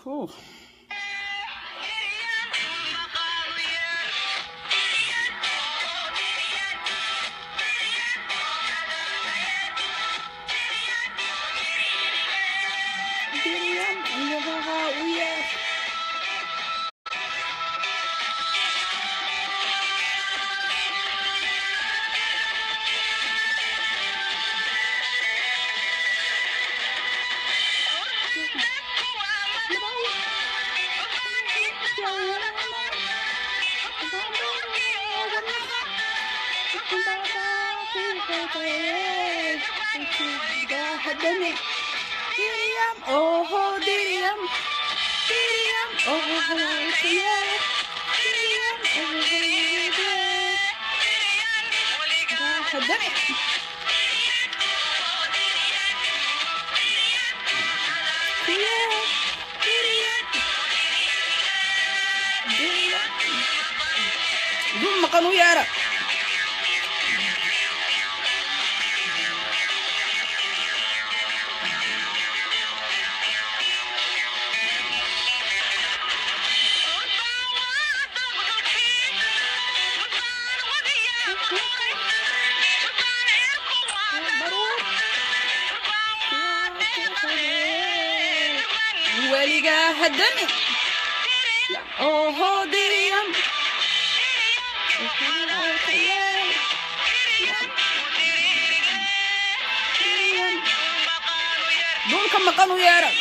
Whew. Miriam, ayaga u yeer. Miriam, oh, Miriam, Miriam, oh, yeah. Miriam, oh, yeah. خدامي دول مقنو يارا weligaa hadami oho diriyam dhulka maqan u yeera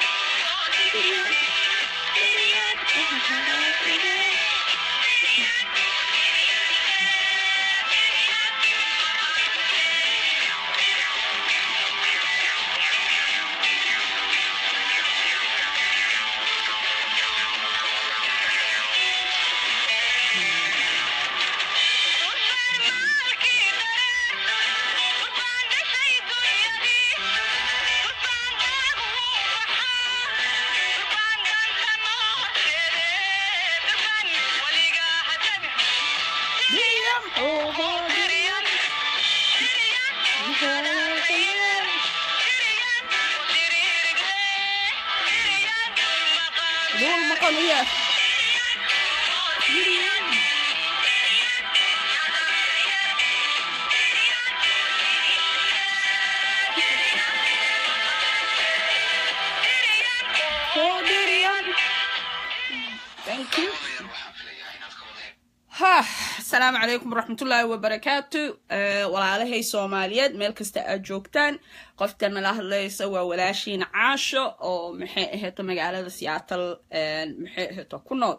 diriyam oho diriyam dhul maqan u yeer Oh, diriyam thank you ha asalaamu calaykum waraxmatullaahi wabarakaatu Eh, walaalahay soomaaliyeed meel kasta aad joogtaan qofta nala hadlaysa waa walaashiin caasho oo maxay ahayto magaalada siyaatal maxay ahayto ku nool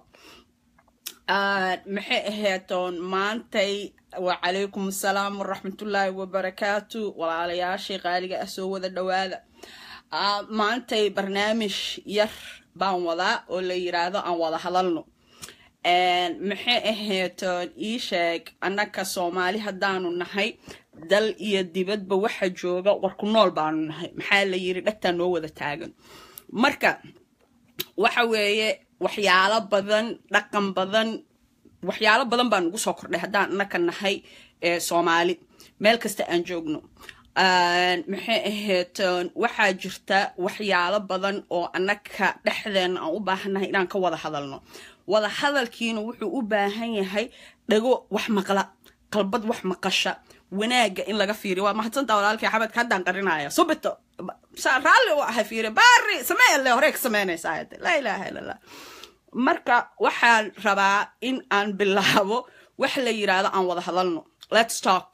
Ah, maxay ahaytoon maantay wacalaykum asalaam waraxmatullaahi wabarakaatu walaalayaashii qaaliga ah soo wada dhowaada Ah, maantay barnaamij yar baan wadaa oo la yiraahdo aan wada hadalno Een, maxay ahaytoon ii sheeg annaka soomaali haddaanu nahay dal iyo dibadba waxa jooga warku nool baanu nahay maxaa la yiri dhagtaa noo wada taagan marka waxa weeye waxyaalo badan dhaqan badan waxyaalo badan baa nagu soo kordhay haddaan annaka nahay ee soomaali meel kasta aan joogno Een, maxay ahaytoon waxaa jirta waxyaalo badan oo annaka dhexdeena aan u baahannahay inaan ka wada hadalno wada hadalkiina wuxuu u baahan yahay dhago wax maqla qalbad wax maqasha wanaagga in laga fiiriyo waa mahadsantaa walaalkii xabadka haddaan qarinaya subito saa raalli u ahay fiiri baari sameeyale horey ka sameynaysaa hade laa ilaaha ila allah marka waxaan rabaa in aan bilaabo wax la yiraahdo aan wada hadalno let's talk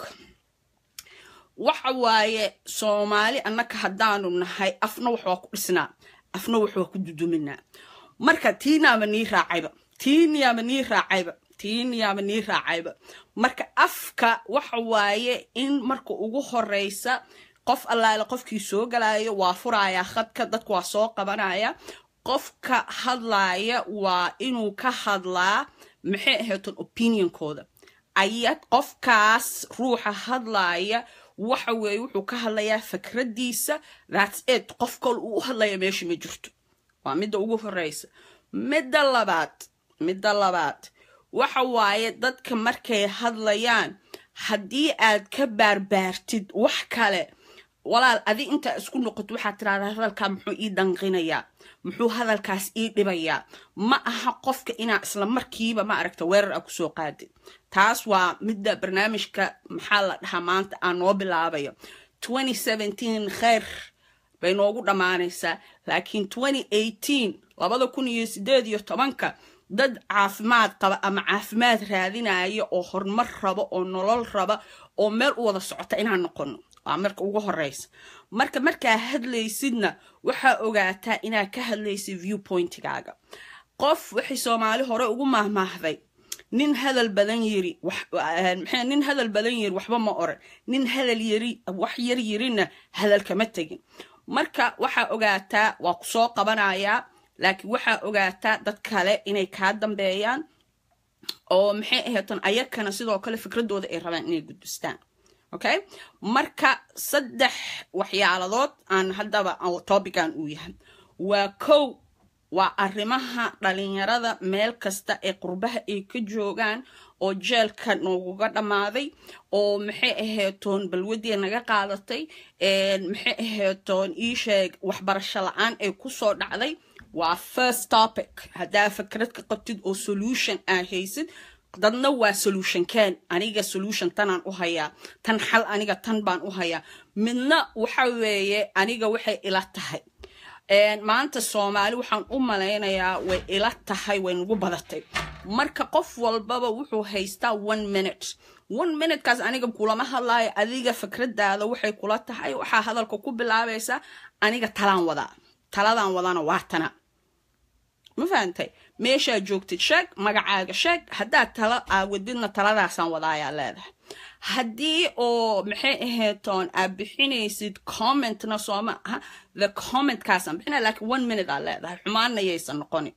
waxa waaye soomaali annaka haddaanu nahay afna wax waa ku dhisnaa afna wax waa ku duduminaa marka tiinaaba nii raacayba tiiniyaaba nii raacayba tiiniyaaba nii raacayba marka afka waxa waaye in marka ugu horeysa qof allaale qofkii soo galaayo waa furayaa khadka dadku waa soo qabanaya qofka hadlaaya waa inuu ka hadlaa maxay ahayton opinionkooda ayad qofkaas ruuxa hadlaaya waxa weeye wuxuu ka hadlayaa fikradiisa thats it qof kale uu u hadlaya meesha ma jirto waa midda ugu horeysa midda labaad midda labaad waxa waaye dadka markay hadlayaan haddii aad ka baarbaartid wax kale walaal adi intaa isku noqoto waxaad tirahdaa hadalkaa muxuu ii danqinayaa muxuu hadalkaas ii dhibayaa ma aha qofka inaa isla markiiba ma aragta weerar a kusoo qaadid taas waa midda barnaamijka maxaa la dhahaa maanta aan noo bilaabayo kheyr bay noogu dhammaanaysaa laakiin labada kun iyo sideed iyo tobanka dad caafimaad qaba ama caafimaad raadinaya oo horumar raba oo nolol raba oo meel u wada socota inaan noqono waa marka ugu horeysa marka markaa hadlaysidna waxaa ogaataa inaad ka hadlaysid viewpointigaaga qof waxay soomaali hore ugu mahmaahday nin hadal badan yiri nin hadal badan yiri waxba ma oran nin hadal yiri wax yar yirina hadal kama tegin marka waxaa ogaataa waa ku soo qabanayaa laakiin waxaa ogaataa dad kale inay kaa dambeeyaan oo maxay aheetan ayakana sidoo kale fikradooda ay rabaan inay gudbistaan okay marka saddex waxyaaladood aan haddaba topican uu yahay waa kow waa arrimaha dhalinyarada meel kasta ee qurbaha ay ka joogaan oo jeelka nooguga dhammaaday oo maxay aheetoon balwadii naga qaadatay maxay aheetoon ii sheeg waxbarasho la-aan ay kusoo dhacday waa first topic haddaa fikrad ka qabtid oo solution aa haysid dadna waa solution ken aniga solution tanaan u hayaa tan xal aniga tan baan u hayaa midna waxa weeye aniga waxay ila tahay maanta soomaali waxaan u malaynayaa way ila tahay way nagu badatay marka qof walbaba wuxuu haystaa one minute one minutekaas aniga kulama hadlaayo adiga fikradaada waxay kula tahay waxaa hadalka ku bilaabaysaa aniga talaan wadaa taladaan wadana waa tana ma fahantay meeshaa joogtid sheeg magacaaga sheeg haddaad tala aawadidna taladaasaan wadaayaa leedahay haddii oo maxay aheetoon aad bixinaysid commentna sooma aha the commentkaasaan bixina lakiin one minute aad leedahay xumaanna yaysan noqonin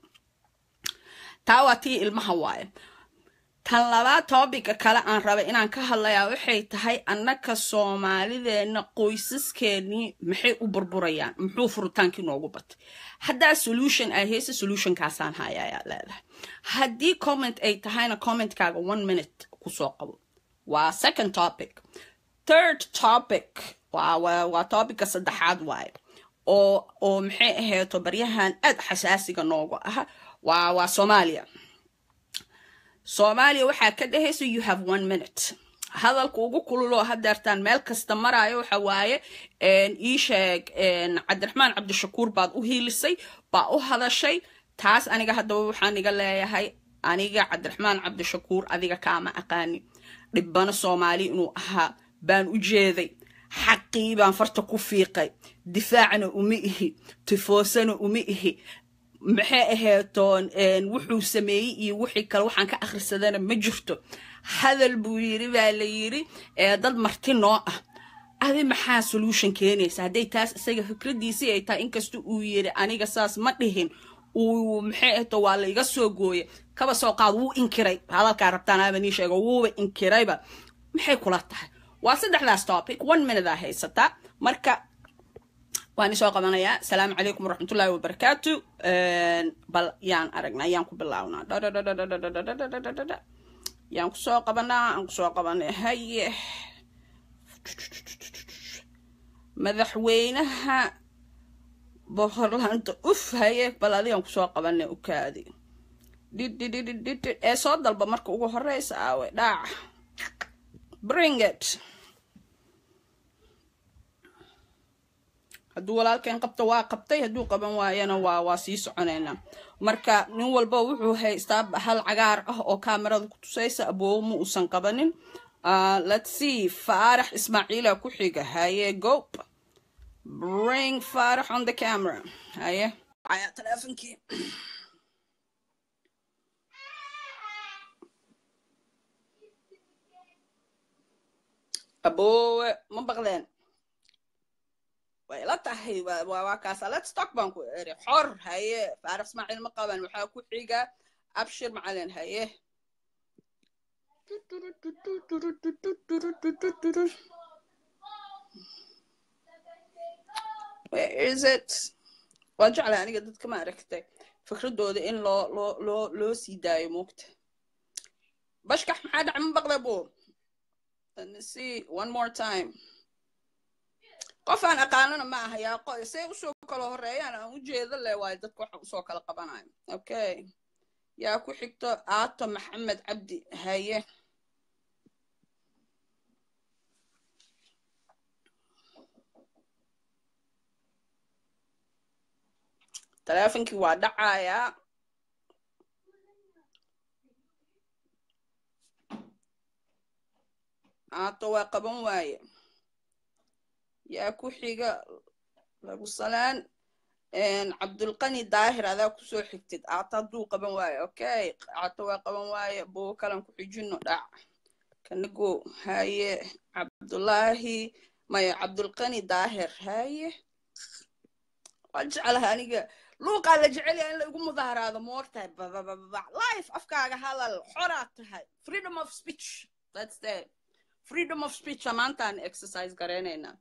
taa waa tii ilmaha waaye tan labaad toobika kale aan rabay inaan ka hadlayaa waxay tahay annaka soomaalideenna qoysaskeenii maxay u burburayaan muxuu furitaankii noogu batay haddaa solution ay haysa solutionkaasaan hayayaa leedahay haddii comment ay tahayna commentkaaga one minute kusoo qabo waa second topic third topic waa tobicka saddexaad waaye oo oo maxay aheeto baryahan aad xasaasiga noogu aha waa waa soomaaliya soomaaliya waxaa ka dhehaysa you have one minute hadalka ugu kululoo hadeertaan meel kasta maraayo waxa waaye ii sheeg cabdiraxmaan cabdishakuur baad u hiilisay baa u hadashay taas aniga haddaba waxaan iga leeyahay aniga cabdiraxmaan cabdishakuur adiga kaama aqaani dhibbano soomaali inuu ahaa baan u jeeday xaqii baan farta ku fiiqay difaacna uma ihi tifoosana uma ihi maxay aheetoon wuxuu sameeyey iyo wixii kale waxaan ka akhrisadana ma jirto hadal buu yiri baa la yiri dad marti noo ah adi maxaa solution keenaysa hadday taas isaga fikradiisii ay tahay inkasta uu yiri aniga saas ma dhihin uu maxay ahto waa la iga soo gooye kaba soo qaad wuu inkiray hadalkaa rabtaan aaba nii sheego wuuba inkirayba maxay kula tahay waa saddexdaas topic one minute aa haysataa marka waan isoo qabanayaa asalaamu calaykum waraxmatullaahi wabarakaatu bal yaan aragnaa yaan ku bilaabnaa yaan kusoo qabanaa aan kusoo qabanay haye madaxweynaha boqorlaanta uf haye bal adigaan kusoo qabanay ukaadi dhidhidhidhidhid ee soo dalba marka ugu horeysa aawe dhaaca bring it hadduu walaalkeen qabto waa qabtay hadduu qaban waayana waa waa sii soconaynaa marka nin walba wuxuu haystaa hal cagaar ah oo kaamarada ku tusaysa aboobo ma uusan qabanin let's see faarax ismaaciila ku xiga haye goop bring faarax on the camera haye ayaa teleefonkii aboowe ma baqdeen way la tahay waa kaasa let's talk baan ku eri xor haye faarax ismaaciil ma qaban waxaa ku xiga abshir macalin haye where is it waa jeclay aniga dadka ma aragtay fikradooda in loo loo loo loo sii daayo moogta bashkax maxaa dhac ma baqda bo let me see one more time qof aan aqaanana ma aha yaa qo- say usoo kala horeeyaan aan ujeedo le waayo dadka waxa usoo kala qabanayo okay yaa ku xigto aato maxamed cabdi haye taleefonkii waa dhacayaa aato waa qaban waaye yaa ku xiga lagu salaan cabdulqani daahir adaa kusoo xigtid aato hadduu qaban waaye okay aato waa qaban waaye bugo kalan ku xijino dhac kanago haye cabdulaahi maya cabdulqani daahir haye waa jeclaha aniga luuqaa la jecel yahay in la igu mudaharaado moortahay babababa life afkaaga hadal xoraa tahay freedom of speech that's the freedom of speech maantaan exercise gareynaynaa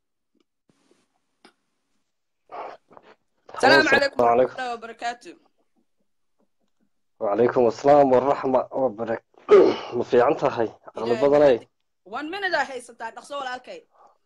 السلام عليكم ورحمة عليكم الله وبركاته وعليكم السلام والرحمة وبركاته ما في عنتها هاي على إلهي بدناي one minute aa haysataa dhaqso walaalkay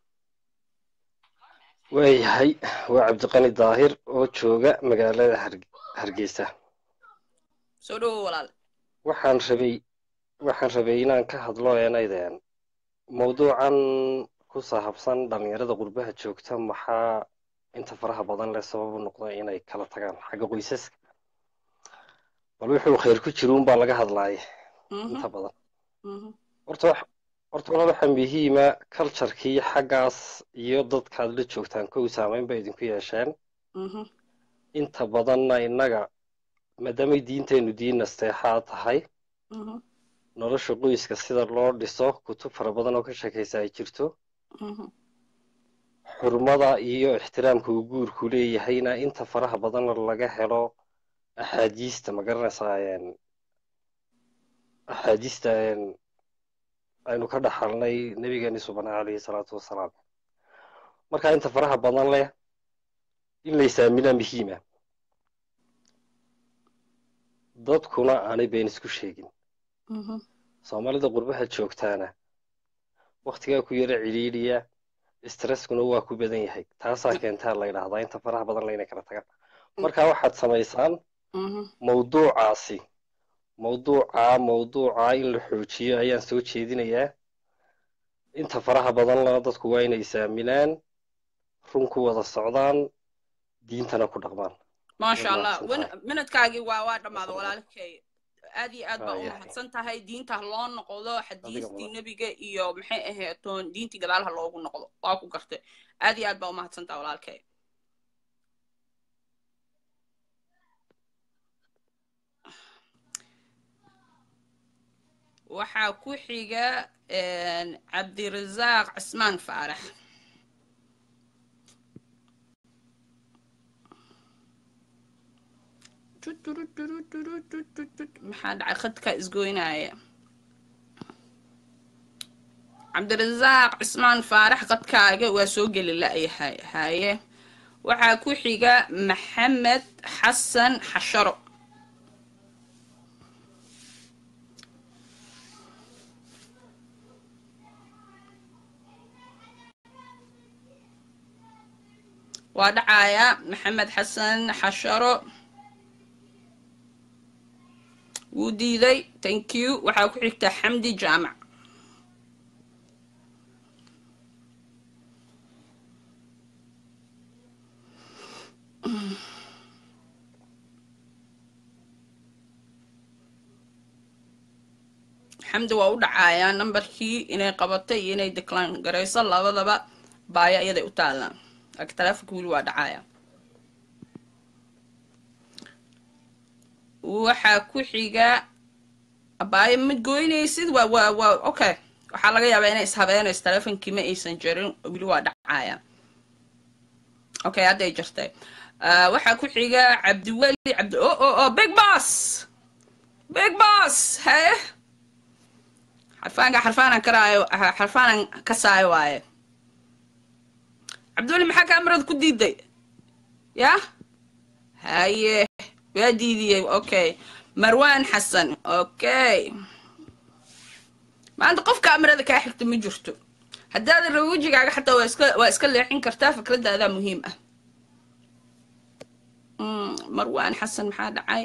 waayahay waa cabdiqani daahir oo jooga magaalada Harge- hargeysa soo dhowo walaal waxaan rabay waxaan rabay inaan ka hadlo eenaydeen mawduucan ku saabsan dhalinyarada qurbaha joogta maxaa inta faraha badan leh sabab u noqda inay kala tagaan xagga qoysaska bal wuxuu khayr ku jiro unbaa laga hadlaaya Mhm, inta badan mhm, horta wax horta walaal waxaa muhiima culturekii xaggaas iyo dadkaad la joogtaan kow saameyn bay idinku yeesheen mhm, inta badanna innaga maadaamay diinteennu diin nasteexaa tahay mhm, nolosha qoyska sida loo dhiso kutub fara badan oo ka sheekaysa ay jirto mhm, xurmada iyo ixtiraamka uu guurku leeyahayna inta faraha badanna laga helo axaadiista ma garanaysaa een, axaadiista een, aynu ka dhaxalnay nabigeeni subana calayhi salaatu wasalaam marka inta faraha badan leh in la isaaminaa muhiima dadkuna aanay been isku sheegin mhm, soomaalida qurbaha joogtaana wakhtigaa ku yara cidhiidhiya stresskuna waa ku badan yahay taasaa keentaa la yidhaahdaa inta faraha badan layna kala tagaan marka waxaad samaysaan mhm. mawduucaasi mawduucaa mawduucaa in la xoojiyo ayaan soo jeedinayaa inta faraha badan lana dadku waa inay isaaminaan run ku wada socdaan diintana ku dhaqmaan maasha Waad allah mahadsan wan- tahay. minadkaagii waa waa dhammaada walaalkay aad iyo aad baa u Waayahay. mahadsan tahay diinta ha loo noqdo xadiistii mudan. nebiga iyo maxay ahaatoon diintii gadaal ha loogu noqdo waa ku gartay aad iyo aad baa u mahadsan tahay walaalkay waxaa ku xiga een, cabdirasaaq cismaan faarax maxaa dhacay khadka isgoynaya cabdirasaaq cismaan faarax khadkaaga waa soo geli la'yahay haye waxaa ku xiga maxamed xasan xasharo waa dhacaya maxamed xasan xasharo wuu diiday thank you waxaa ku xigta xamdi jaamac xamdi waa u dhacayaa nambarkii inay qabatay iyo inay decline garayso labadaba baaya iyaday u taallaan laakiin taleefonka weli waa dhacaya waxaa ku xiga abaayo ma goynaysid waa waa waa okay waxaa laga yaabaa inay ishabeenayso taleefonkii ma aysan jarin weli waa dhacaya okay hadday jirtay Ah, waxaa ku xiga cabdiweli cabdi o o o big boss big boss haye xarfaanka xarfaanaan karaayo xarfaanaan kasaayo waaye cabdiweli maxaa kaamirada ku diiday yah haye waa diidiyey okay marwan xasan okay maanta qof kaamirada kaa xigta ma jirto haddaadan rabin wejigaaga xataa waa iska waa iska leexin kartaa fikradaadaa muhiim ah Mm, marwaan xasan maxaa dhacay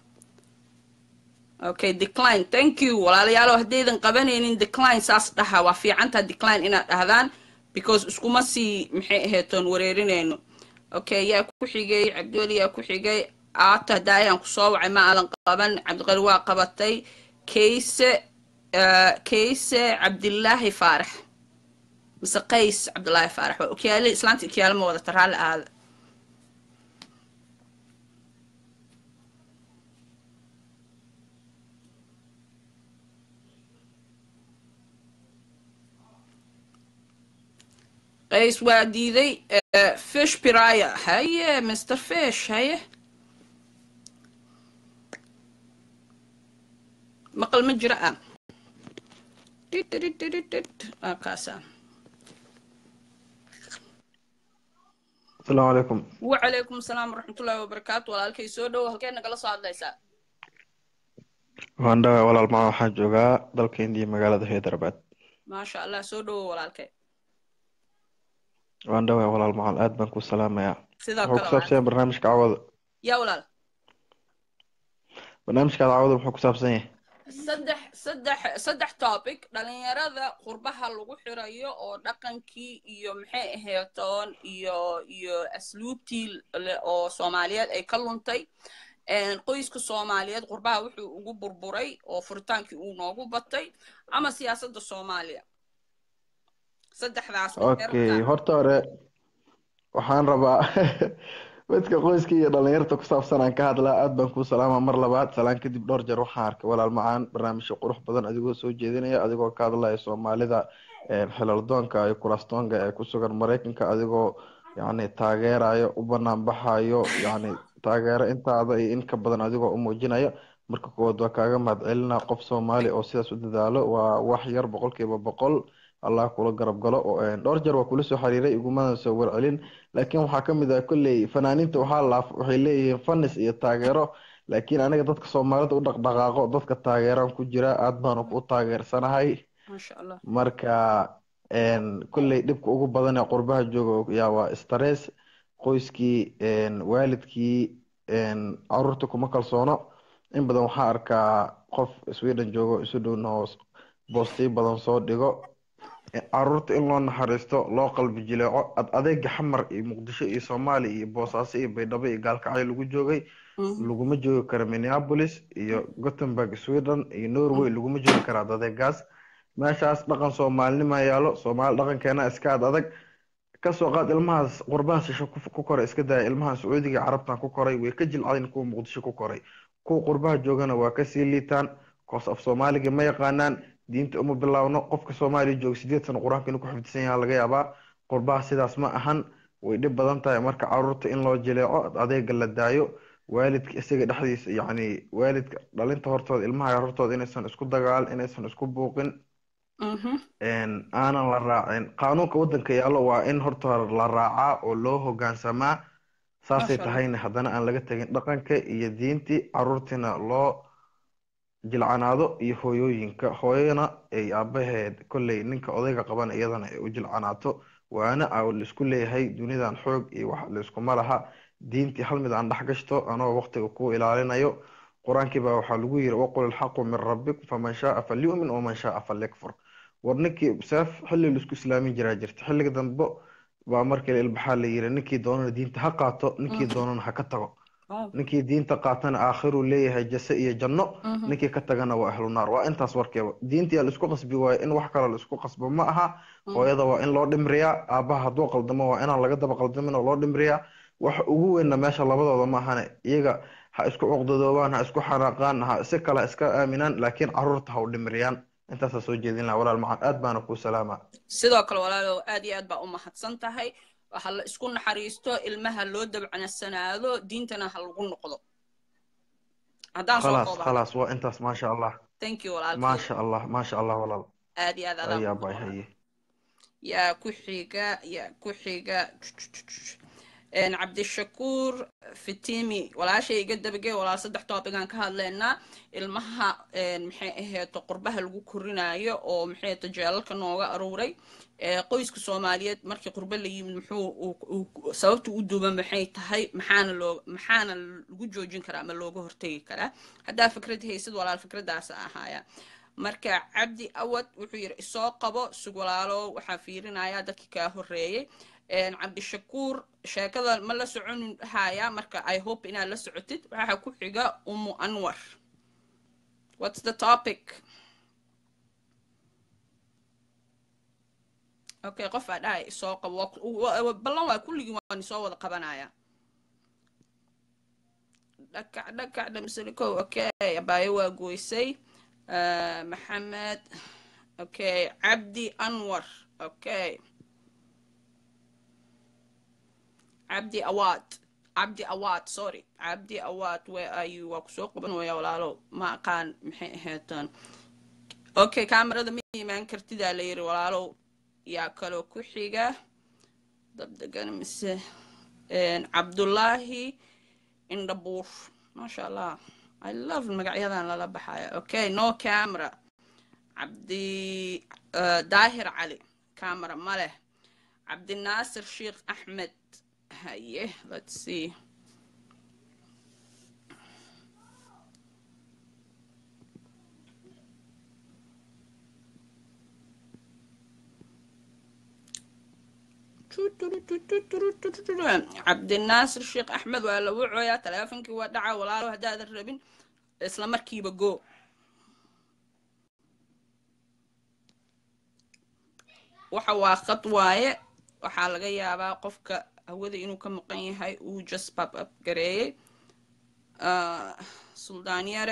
okay decline thank you walaalayaalo haddaydan qabanaynin decline saas dhaha waa fiicantaa decline inaad dhahdaan because iskuma sii maxay aheetoon wareerinayno okay yaa ku xigay cabdiweli yaa ku xigay aata daayaan kusoo wacay ma aadan qaban cabdiqali waa qabatay kayse eh, kayse cabdilaahi faarax mise qays cabdilaahi faarax waa okyaale islaanta okyaale ma wadata raalli aada qays waa diiday eh, fish piraya haye mr fish haye maqal ma jira ah waa kaasa asalaamu calaykum wacalaykum asalaam waraxmatullaahi wabarakaatu walaalkay soo dhowo halkee nagala soo hadlaysaa waan dhawaa walaal macaan waxaan joogaa dalka indiya magaalada hyderabad maasha allah soo dhowo walaalkay waan dhawaa walaal macaan aad baan ku salaamayaa sidoo wuxuu kale ku saabsan yahay barnaamijka cawada yaa walaal barnaamijkaada cawada muxuu ku saabsan yahay saddex saddex saddex topic dhalinyarada qurbaha lagu xirayo oo dhaqankii iyo maxay aheetoon iyo iyo asluubtii le- oo soomaaliyeed ay ka luntay Een, qoyska soomaaliyeed qurbaha wuxuu ugu burburay oo furitaankii uu noogu batay ama siyaasadda soomaaliya saddexdaas okay horta hore waxaan rabaa midka qoyska iyo dhalinyarta ku saabsan aan ka hadlaa aad baan kuu salaamaa mar labaad salaan kadib dhowr jeer waxaan arkay walaal macaan barnaamijyo qurux badan adigoo soo jeedinaya adigoo ka hadlaya soomaalida xilaldoonka iyo kurastoonka ee ku sugan maraykanka adigoo yacni taageerayo u banaan baxayo yacni taageero intaada iyo in ka badan adigoo u muujinaya marka koowaad waa kaaga mahadcelinaa qof soomaali oo sidaas u dadaalo waa wax yar boqolkiiba boqol allah kula garab galo oo dhowr jeer waa kula soo xiriiray igumana soo warcelin laakiin waxaa ka mid ah kolley fanaaniinta waxaa laaf waxay leeyihiin fanis iyo taageero laakiin aniga dadka soomaalida u dhaqdhaqaaqo dadka taageeraan ku jira aad baanu ku taageersanahay maasha allah marka kolley dhibka ugu badan ee qurbaha jooga yaa waa stress qoyskii waalidkii caruurta kuma kalsoono in badan waxaa arkaa qof sweden joogo isu dhowna hoos boostiyo badan soo dhigo caruurta in loo naxariisto loo qalbi jileeco ad adeega xamar iyo muqdisho iyo soomaaliya iyo boosaaso iyo baydhabo iyo gaalkacyo lagu joogay laguma joogi karo minneapolis iyo gothenburg sweden iyo norway laguma joogi kara ad adeegaas meeshaas dhaqan soomaalinima yaalo soomaali dhaqankeena iska ad adag kasoo qaad ilmahaas qurbaha shisho ku koray iska daya ilmaha sacuudiga carabtan ku koray way ka jilcadayn kuwa muqdisho ku koray kuwa qurbaha joogana waa kasii liitaan koos af soomaaliga ma yaqaanaan diinta uma bilaawno qofka soomaaliya jooga sideed sano qur-aanka inuu ku xifdisan yaha laga yaabaa qurbaha sidaas ma ahan way dhib badan tahay marka caruurta in loo jileeco adeega la daayo waalidka isaga dhexdiisa yacni waalidka dhalinta hortooda ilmaha hortooda inaysan isku dagaal inaysan isku buuqin aanan la raacin qaanuunka waddanka yaallo waa in horta hore la raacaa oo loo hogaansamaa saasay tahayna haddana aan laga tegin dhaqanka iyo diintii caruurtiina loo jilcanaado iyo hooyooyinka hooyana ay aabaheed kolley ninka odayga qaban iyadana ay u jilcanaato waana a laisku leeyahay dunidan xoog iyo wax laiskuma laha diintii hal mid aan dhex gashto anoo waqtiga ku ilaalinayo qur-aankii baa waxaa lagu yiri waqul ilxaqu min rabbik faman shaaa falyu'min waman shaaa falyakfur war ninkii seef xilli laisku islaamin jiraa jirta xilliga dambe baa markii ilbaxaa la yiri ninkii doonana diinta ha qaato ninkii doonana ha ka tago ninkii diinta qaatana aakhiruu leeyahay jase iyo janno ninkii ka tagana waa ahlu naar waa intaas warkeeba diintii laisku qasbi waayo in wax kale laisku qasbo ma aha hooyada waa in loo dhimriyaa aabaha hadduu qaldamo waa inaan laga daba qaldamin oo loo dhimriyaa waxa ugu weynna meesha labadooda ma ahane iyaga ha isku cuqdadoobaan ha isku xanaaqaan ha si kale iska aaminaan laakiin caruurta ha u dhimriyaan intaasaa soo jeedin laha walaal macaan aad baana kuu salaamaa sidoo kale walaalow aad iyo aad baa u mahadsan tahay waxa la isku naxariisto ilmaha loo dabcanasanaado diintana ha lagu noqdo haddaan soo khalaas kooba khalaas waa intaas maasha allah thank you walaalkay maasha allah maasha allah walaal aad iyo aad adaa ayaa bay haye yaa ku xiga yaa ku xiga cabdishakuur fitimi walaashay iga dabagey walaal saddex toobigaan ka hadlaynaa ilmaha maxay aheeto qurbaha lagu korinayo oo maxay aheeto jeelalka nooga aruuray qoyska soomaaliyeed markii qurbe la yimid muxuu sababta u duuba maxay tahay maxaana loo maxaana lagu joojin karaa ama looga hortegi karaa haddaa fikrad haysid walaal fikradaas ahaaya marka cabdi awad wuxuu yidhi isoo qabo sug walaalo waxaa fiirinaya dadkii kaa horreeyey cabdishakuur sheekada ma la socon haya marka i hope inaad la socotid waxaa ku xiga umu anwar what's the topic okay qof aa dhahay isoo qabo ballan waa kulligii waan isoo wada qabanaya dhakac dhakac dhamsalikow okay abaayo waa goysay maxamed okay cabdi anwar okay cabdi awaad cabdi awaad sorry cabdi awaad where are you waa kusoo qaban waya walaalo ma aqaan maxay ahaydaan okay kamerada ma imaan kartidaa la yiri walaalow yaa kaloo ku xiga dabdegan mise cabdullaahi indhabuur maasha allah i love magacyadan lala baxaya okay no camera cabdi daahir cali camera ma leh cabdinaasir sheekh axmed haye let's see cabdinaasir sheekh axmed waa la wucooyaa taleefonkii waa dhaca walaalo haddaadan rabin isla markiiba go waxa waa khad waaye waxaa laga yaabaa qofka hawada inuu ka maqan yahay uu just pop up gareeyey suldaanyare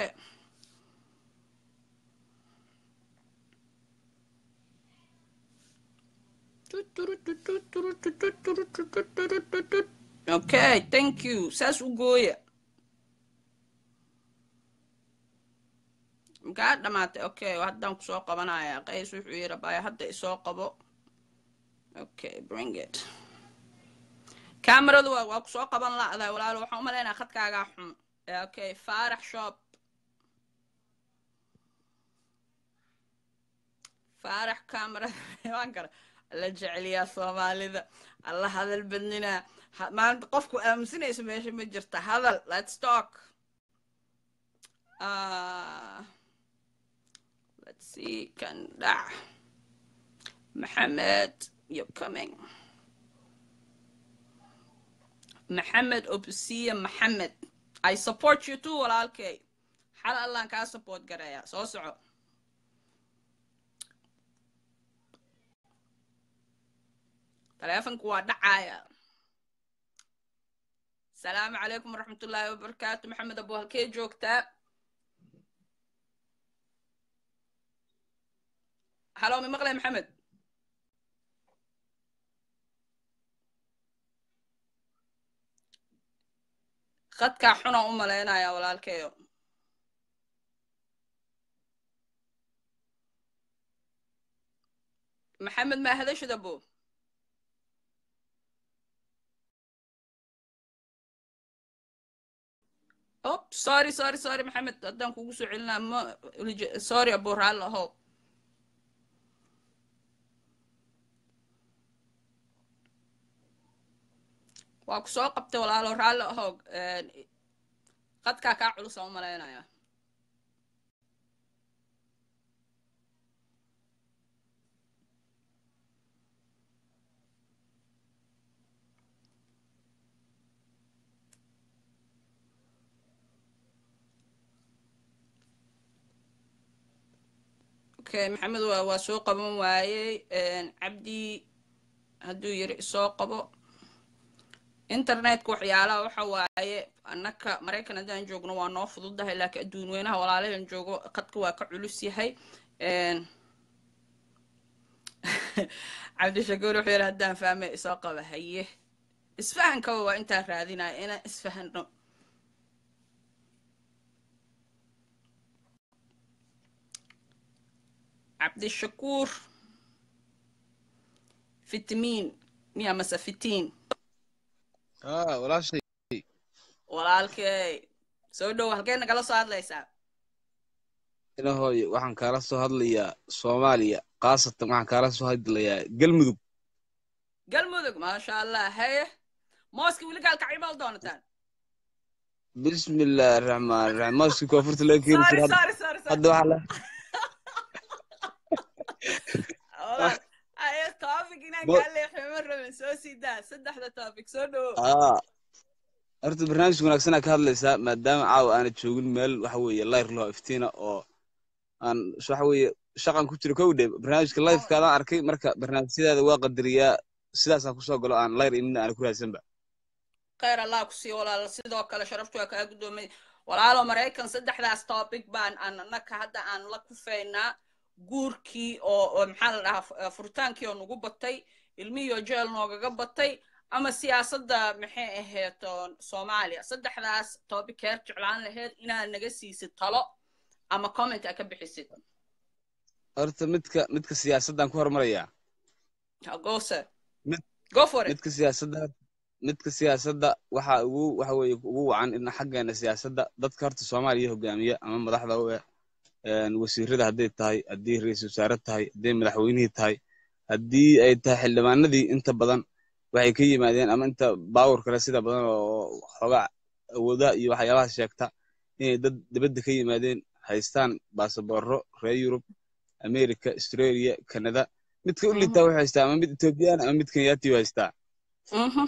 okay thank you saas u gooya makaa dhamaatay okay haddaan kusoo qabanaya qays wuxuu yidhi baya hadda isoo qabo okay bring it kameradu waa waa kusoo qaban la'dahay walaalo waxaan u malaynaa khadkaagaa xun okay faarax shop faarax camera waan kara la jeceliyaa soomaalida alla hadal badninaa maanta qofku aaminsanaysa meesha ma jirta hadal let's talk uh, let's see kan dhac maxamed you're coming maxamed obsiya maxamed i support you too walaalkay xal allaan kaa support garaya soo soco taleefonku waa dhacaya asalaamu calaykum waraxmatullaahi wabarakaatu maxamed abo halkee joogtaa halo mi maqlay maxamed khadkaa xuna u malaynaya walaalkeeyo maxamed maa hadashid abo oh sorry sorry sorry maxamed haddaan kugu soo celinaa ma sorry abo raalli ahow waa ku soo qabtay walaalo raalli ahow qadkaa kaa culusa u malaynaya okay maxamed waa waa soo qaban waayey cabdi hadduu yiri isoo qabo internetka waxyaalaha waxa waaye annaka maraykan haddaan joogno waa noo fududahay laakiin adduun weynaha walaalahan joogo qadka waa ka culus yahay cabdishakuur wuxuu yidhi haddaan fahmay isoo qaba haye isfahankaba waa intaan raadinaya inaan isfahano cabdishakuur fitimiin miya mase fitiin aa walaashay walaalkey soo dhow halkee nagala soo hadlaysaa inahoy waxaan kaala soo hadlayaa soomaaliya khaasatan waxaan kaala soo hadlayaa galmudug galmudug maasha allah haye mooska weli gaalkacibal doonataan bismillaahi raxmaan raxiim mooski koonfurta laga keeni sorry jira sorry sorry sorry hadda waxaa la walaal aye topic inaan Mo- kaa leexiyo ma rabin soo sii daa saddexda topic soo dhowo aa horta barnaamij wanaagsanaa ka hadlaysaa maadaama caawa aana joogin meel waxa weeye layr loo iftiina oo aan waxa weeye shaqan ku jiro kow dhe barnaamijka lifekaadaan arkay marka barnaamijyadaada waa qadariyaa sidaasaan kusoo galo aan layr inina aana ku raadsanba khayr allah ku siiyo walaal sidoo kale sharaftu waa kaa guddoomay walaalo maraykan saddexdaas topic baan anaka hadda aan la kufaynaa guurkii oo oo maxaa la dhahaa fu- furitaankii oo nagu batay ilmihii oo jeel noogaga batay ama siyaasadda maxay ahayd oo soomaaliya saddexdaas topic heer jeclaan laheyd inaad naga siisid talo ama comment aa ka bixisid horta midka midka siyaasaddaan ku hormarayaa gose Mid- go for it midka siyaasadda midka siyaasadda waxa ugu waxa weeye ugu wacan in xaggeena siyaasadda dadka horta soomaaliya hogaamiya ama madaxda u eh een, wasiirada hadday tahay haddii ra-iisul wasaare tahay hadday madaxweynihii tahay haddii ay tahay xildhibaanadii inta badan waxay ka yimaadeen ama inta baawur kale sida badan oo xoogaa awoodaha iyo waxyaabaha sheegta inay dad dibadda ka yimaadeen haystaan baasaboorro reer yurub america australia canada midka u liitaa wuxuu haystaa ama mid ethoobiyan ama mid kenyaati haystaa Mhm.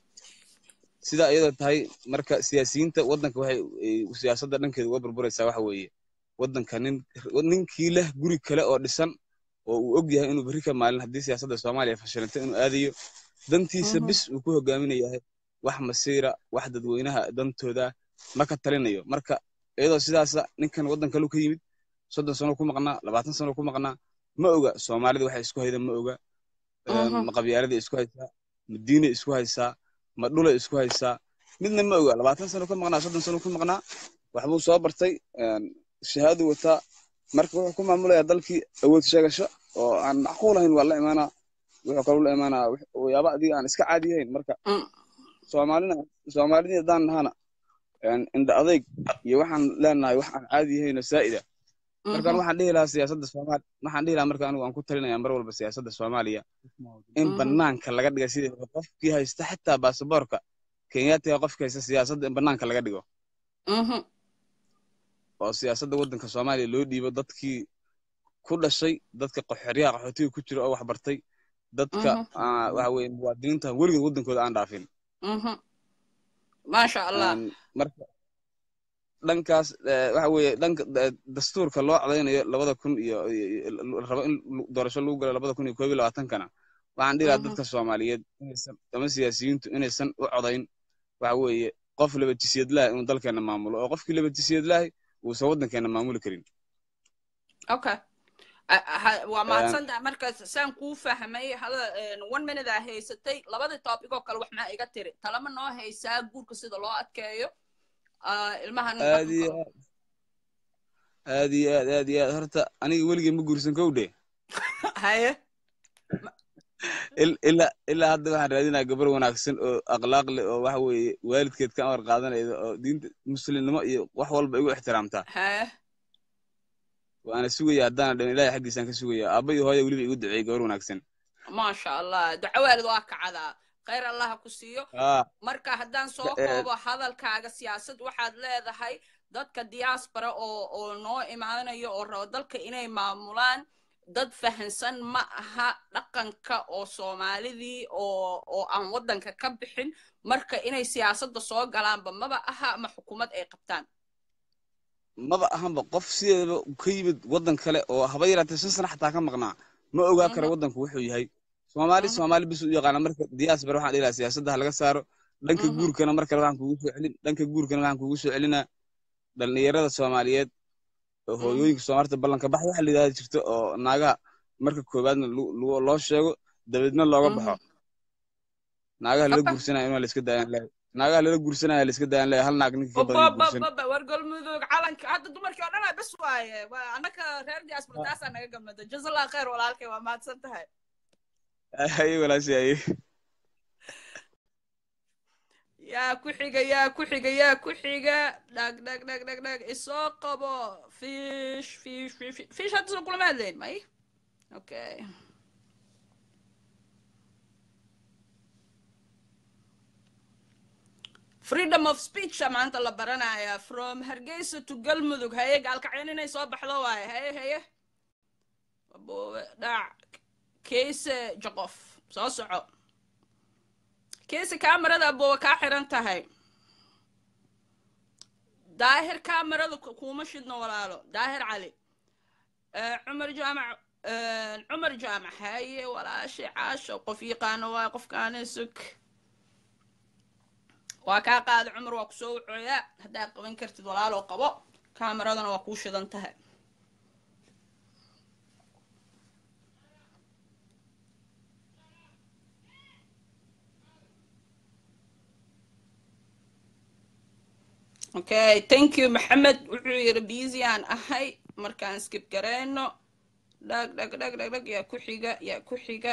sidaa iyadoo tahay marka siyaasiyiinta waddanka waxay ay siyaasadda dhankeeda uga burburaysaa waxa weeye waddanka nin ninkii leh guri kale oo dhisan oo uu og yahay inuu berri ka maalin haddii siyaasadda soomaaliya fashilanto inuu aadayo dantiisa Mhm. bis uu ku hogaaminayahay wax masiira wax dadweynaha dantooda ma ka talinayo marka iyadoo sidaasa ninkan waddan kaleu ka yimid soddon sano ku maqnaa labaatan sano ku maqnaa ma oga soomaalida waxay isku hayda ma oga Een, Mhm. ma qabyaaladii isku haysaa ma diinay isku haysaa ma dhulay isku haysaa midna ma oga labaatan sano ka maqnaa soddon sano ku maqnaa waxbuu soo bartay een, shahaadu wataa marka wuxuu ku maamulayaa dalkii awood sheegasho oo aan macquul ahayn waa la imaanaa wuxuu kaloo la imaanaa wix- waxyaaba adiga aan iska caadi ahayn marka Mm. soomaalina soomaalidii haddaan nahana een, indha adayg iyo waxaan leenahay wax aan caadi ahayn oo saa'ida markaan Mhm. waxaan dhihi lahaa siyaasadda soomaali waxaan dhihi lahaa marka anigu aan ku talinayaa mar walba siyaasadda soomaaliya in Mhm. banaanka laga dhiga sidii qofkii haysta xitaa baasaboorka kenyaatiga qofka haysta siyaasadda in banaanka laga dhigo Mhm. oo siyaasadda waddanka soomaaliya loo dhiibo dadkii ku dhashay dadka qaxooryaha qaxootiga ku jira oo wax bartay dadka Mhm. ah, waxa weeye muwaadiniinta weligood waddankooda aan dhaafin Mhm. maasha allah Een, marka dhankaas eh, waxa weeye dhanka eh, dastuurka loo codaynayo labada kun iyo iyo- iyo- rabo in lu- doorasho lagu galo labada kun iyo koob iyo labaatankana waxaan dhihi lahaa Mhm. dadka soomaaliyeed inaysan ama siyaasiyiintu inaysan u codayn waxa weeye qof laba jisiyad lahay inuu dalkeena maamulo oo qofkii laba jisiyad lahay uusan waddankeena maamuli karin okay Ah, ah, waa mahadsantahay markaas saan kuu fahmay hada one minute aa haysatay labadii topic oo kale wax maa iga tiri talama noo haysaa guurka sida loo adkeeyo ah, ilmahana aad iyo dhaqanka aad aad iyo aad aad iyo aad horta aniga weligay ma guursan kowdhe haye Il- ilaa ilaa hadda waxaan raadinaa gabar wanaagsan oo akhlaaq leh oo waxa weeye waalidkeed ka amar qaadanayda oo diinta muslimnimo iyo wax walba igu ixtiraamtaa haye waana sugaya haddaana dhan ilaahay xaggiisaan ka sugaya aabba iyo hooya weliba igu duceeyey gabar wanaagsan maasha allah duco waalid waa kacdaa khayr allah ha ku siiyo aa marka haddaan soo Eh. koobo hadalkaaga siyaasad waxaad leedahay dadka diaspora oo oo noo imaanayo oo rabo dalka inay maamulaan dad fahansan ma aha dhaqanka oo soomaalidii oo oo aan waddanka ka bixin marka inay siyaasadda soo galaanba maba aha ama xukuumad ay qabtaan maba ahanba qof sideedaba ka yimid waddan kale oo haba yaraatee shan sana xataa ka maqnaa ma ogaa karo Mhm. waddanku wuxuu yahay soomaali Mhm. soomaali bis u yaqaana marka diaspora waxaan dhihi lahaa siyaasadda ha laga saaro dhanka Mhm. guurkana mar kale waxaan kugu soo celin dhanka guurkana waxaan kugu soo celinaa dhallinyarada soomaaliyeed oo Mhm. hooyooyinka soomaalida ballanka bax waxa la yidhahda jirto oo naagaha marka koowaadna lu- lu- loo sheego dabeedna looga baxo Mhm. naagaha lala Okay. guursanaya inaa la iska daayaan leeyahay naagaha lala guursanaya la iska daayaan leeyahay hal naag ninkii ka badan ma guursan babababa war galmudug calanka hadda dumarkii oo dhanaa bes waaye waa annaka reer diaspora taasaa naga gamada jazallah khayr walaalkay waa mahadsan tahay aye walaashay aye yaa ku xiga yaa ku xiga yaa ku xiga dhag dhag dhag dhag dhag isoo qabo fish fish fish fish hadda soo kulama hadlayn may okay freedom of speech a maanta la baranaya from hargeysa to galmudug haye gaalkacyan inay soo baxdo waaye haye haye aboobe dhac keese joqof soo soco keese kaamarada aboobe kaa xiran tahay daahir kaamarada kuma shidno walaalo daahir cali cumar jaamac cumar jaamac haye walaashi caasho qof yaqaano waaye qofkaana sug waa kaa qaada cumar waa kusoo wucooyaa haddaad qaban kartid walaaloo qabo kaamaradana waa kuu shidan tahay okay thank you maxamed wuxuu yidhi busy aan ahay markaan skib gareyno dhag dhag dhag dhag dhag yaa ku xiga yaa ku xiga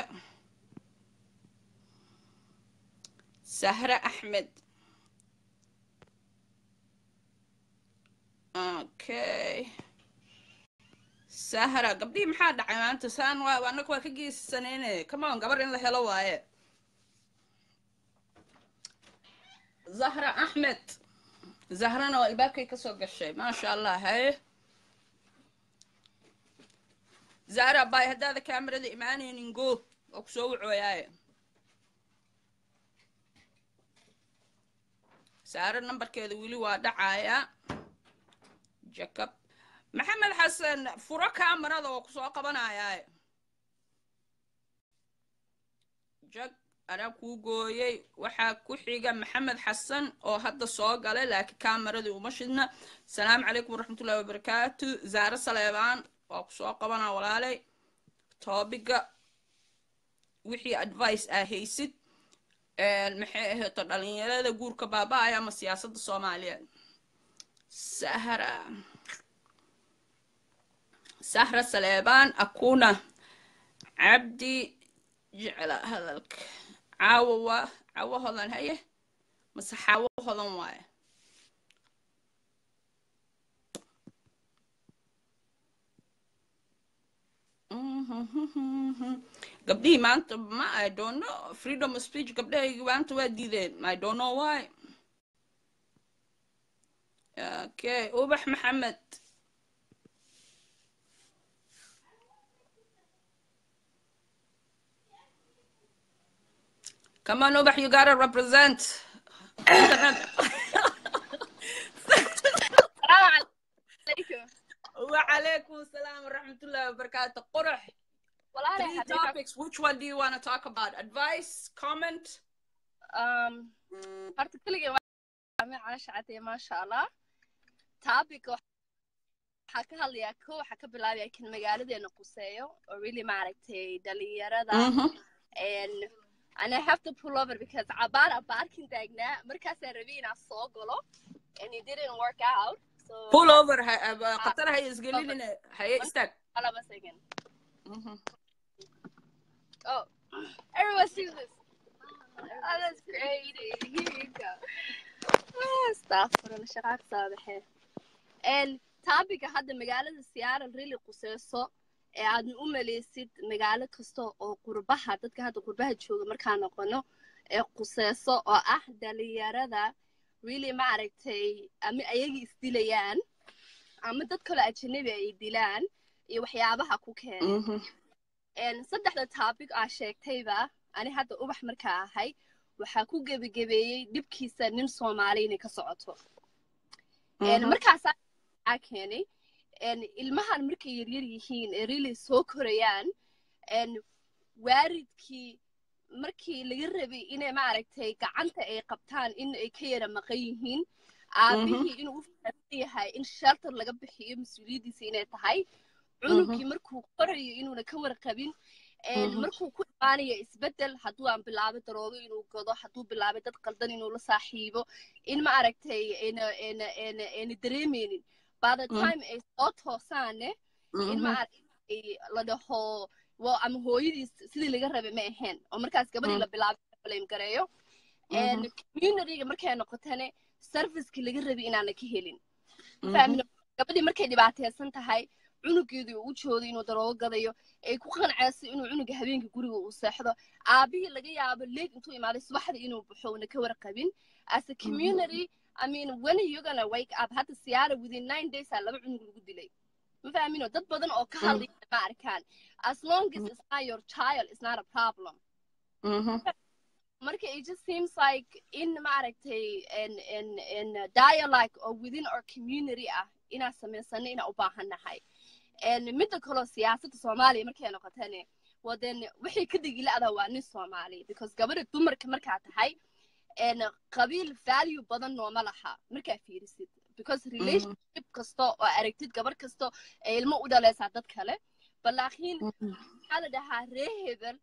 sahre axmed okay sahra gabdhihii maxaa dhacay maanta saan waa annaga waa ka geesisanayne come on gabar in la helo waaye zahra axmed zahrana waa albaabkay kasoo gashay maasha allah haye zahra bay haddaada kaamarada imaanaynin go waa kusoo wucooyaaye saare nambarkeeda weli waa dhacaaya jacob maxamed xasan furo kaamarada oo kusoo qabanayaaye jag anaa kuu gooyey waxaa ku xiga maxamed xasan oo hadda soo galay laakiin kaameradii uma shidna asalaamu calaykum waraxmatullahi wabarakaatu zaare saleebaan waa kusoo qabanaa walaalay toobiga wixii advice aa haysid maxay ahayto dhalinyarada guurka baaba-aya ama siyaasadda soomaaliyeed sahra sahra saleebaan akuna cabdi jecla hadalka caawo waa caawo hodan haye mase xaawo hodan waaye gabdhihii maanta ma i don't know freedom of speech gabdhahaygi maanta waa diideen i don't know why okay ubax maxamed Come on, Ubax, you gotta represent. وعليكم السلام ورحمة الله وبركاته قرح three topics which one do you want to talk about advice comment um horta keligay waa cala shacatay maasha allah topic waxaa ka hadlayaa ko waxaa ka bilaabaya kan magaaladeena quseeyo oo really maaragtay dhalinyarada and and I have to pull over because Abara barking taagnaa markaasaan rabay inaan soo galo and it didn't work out so pull over qatar hay isgelinin haye istaag hold on a second oh everyone sees this oh that's crazy here you go astaghfirullah shaqaa ka soo baxee and topica hadda magaalada Seattle really quseyso ee aadna u malaysid magaalo kasta oo qurbaha dadka hadda qurbaha jooga markaa noqono ee quseyso oo ah dhalinyarada really maaragtay ama ayagii isdilayaan ama dad kaloo ajanabi ay dilaan iyo waxyaabaha ku keenay saddexda topic aa sheegtayba ani hadda ubax markaa ahay waxaa ku gebagebeeyey dhibkiisa nin soomaali inay ka socoto markaasaa keenay ilmahan markay yaryar yihiin ee really soo korayaan waaridkii markii laga rabay inay maaragtay gacanta ay qabtaan in ay ka yara maqan yihiin aabihii inuu u fahamsan yahay in shelter laga bixiyo mas-uuliyaddiisa inay tahay cunugkii markuu korayo inuuna ka warqabin markuu ku imaanayo isbeddel hadduu aan bilaabay daroogo inuu gado hadduu bilaabay dad qaldan inuu la saaxiibo in maaragtay ayna dareemeynin by the time ay soo toosaane in maaragtay la dhaho waa ama hooyadiis sidii laga rabay ma ahayn oo markaas gabadhii la bilaabay blame gareeyo communityga markay noqotane serviceki laga rabi inaana ka helin fahmino gabadhii markay dhibaataysan tahay cunugeedii uu u jooday inuu daroogo gadayo ay ku qancayso inuu cunuga habeenka guriga uu seexdo aabihii laga yaabo leeg intuu imaaday subaxdii inuu baxo una ka warqabin as a community I mean, when are you gonna wake up? Hadda siyaara within nine days aa laba cunug lagu dilay. Ma fahmino dad badan oo ka hadlaya ma arkaan. As long as it's not your child, it's not a problem. Marka it just seems like in maaragtay in in in dialogue or within our community ah inaan samaysano inaan u baahannahay. midda kaloo siyaasadda soomaaliya markay noqotane waden wixii ka dhigila'da waa nin soomaali because gabadha dumarka markaa tahay qabiil value badan nooma laha markaa fiirisid because relationship kasta oo aragtid gabar kasta ee ilmo u dhalaysaa dad kale balaakiin maxaa la dhahaa ree hebel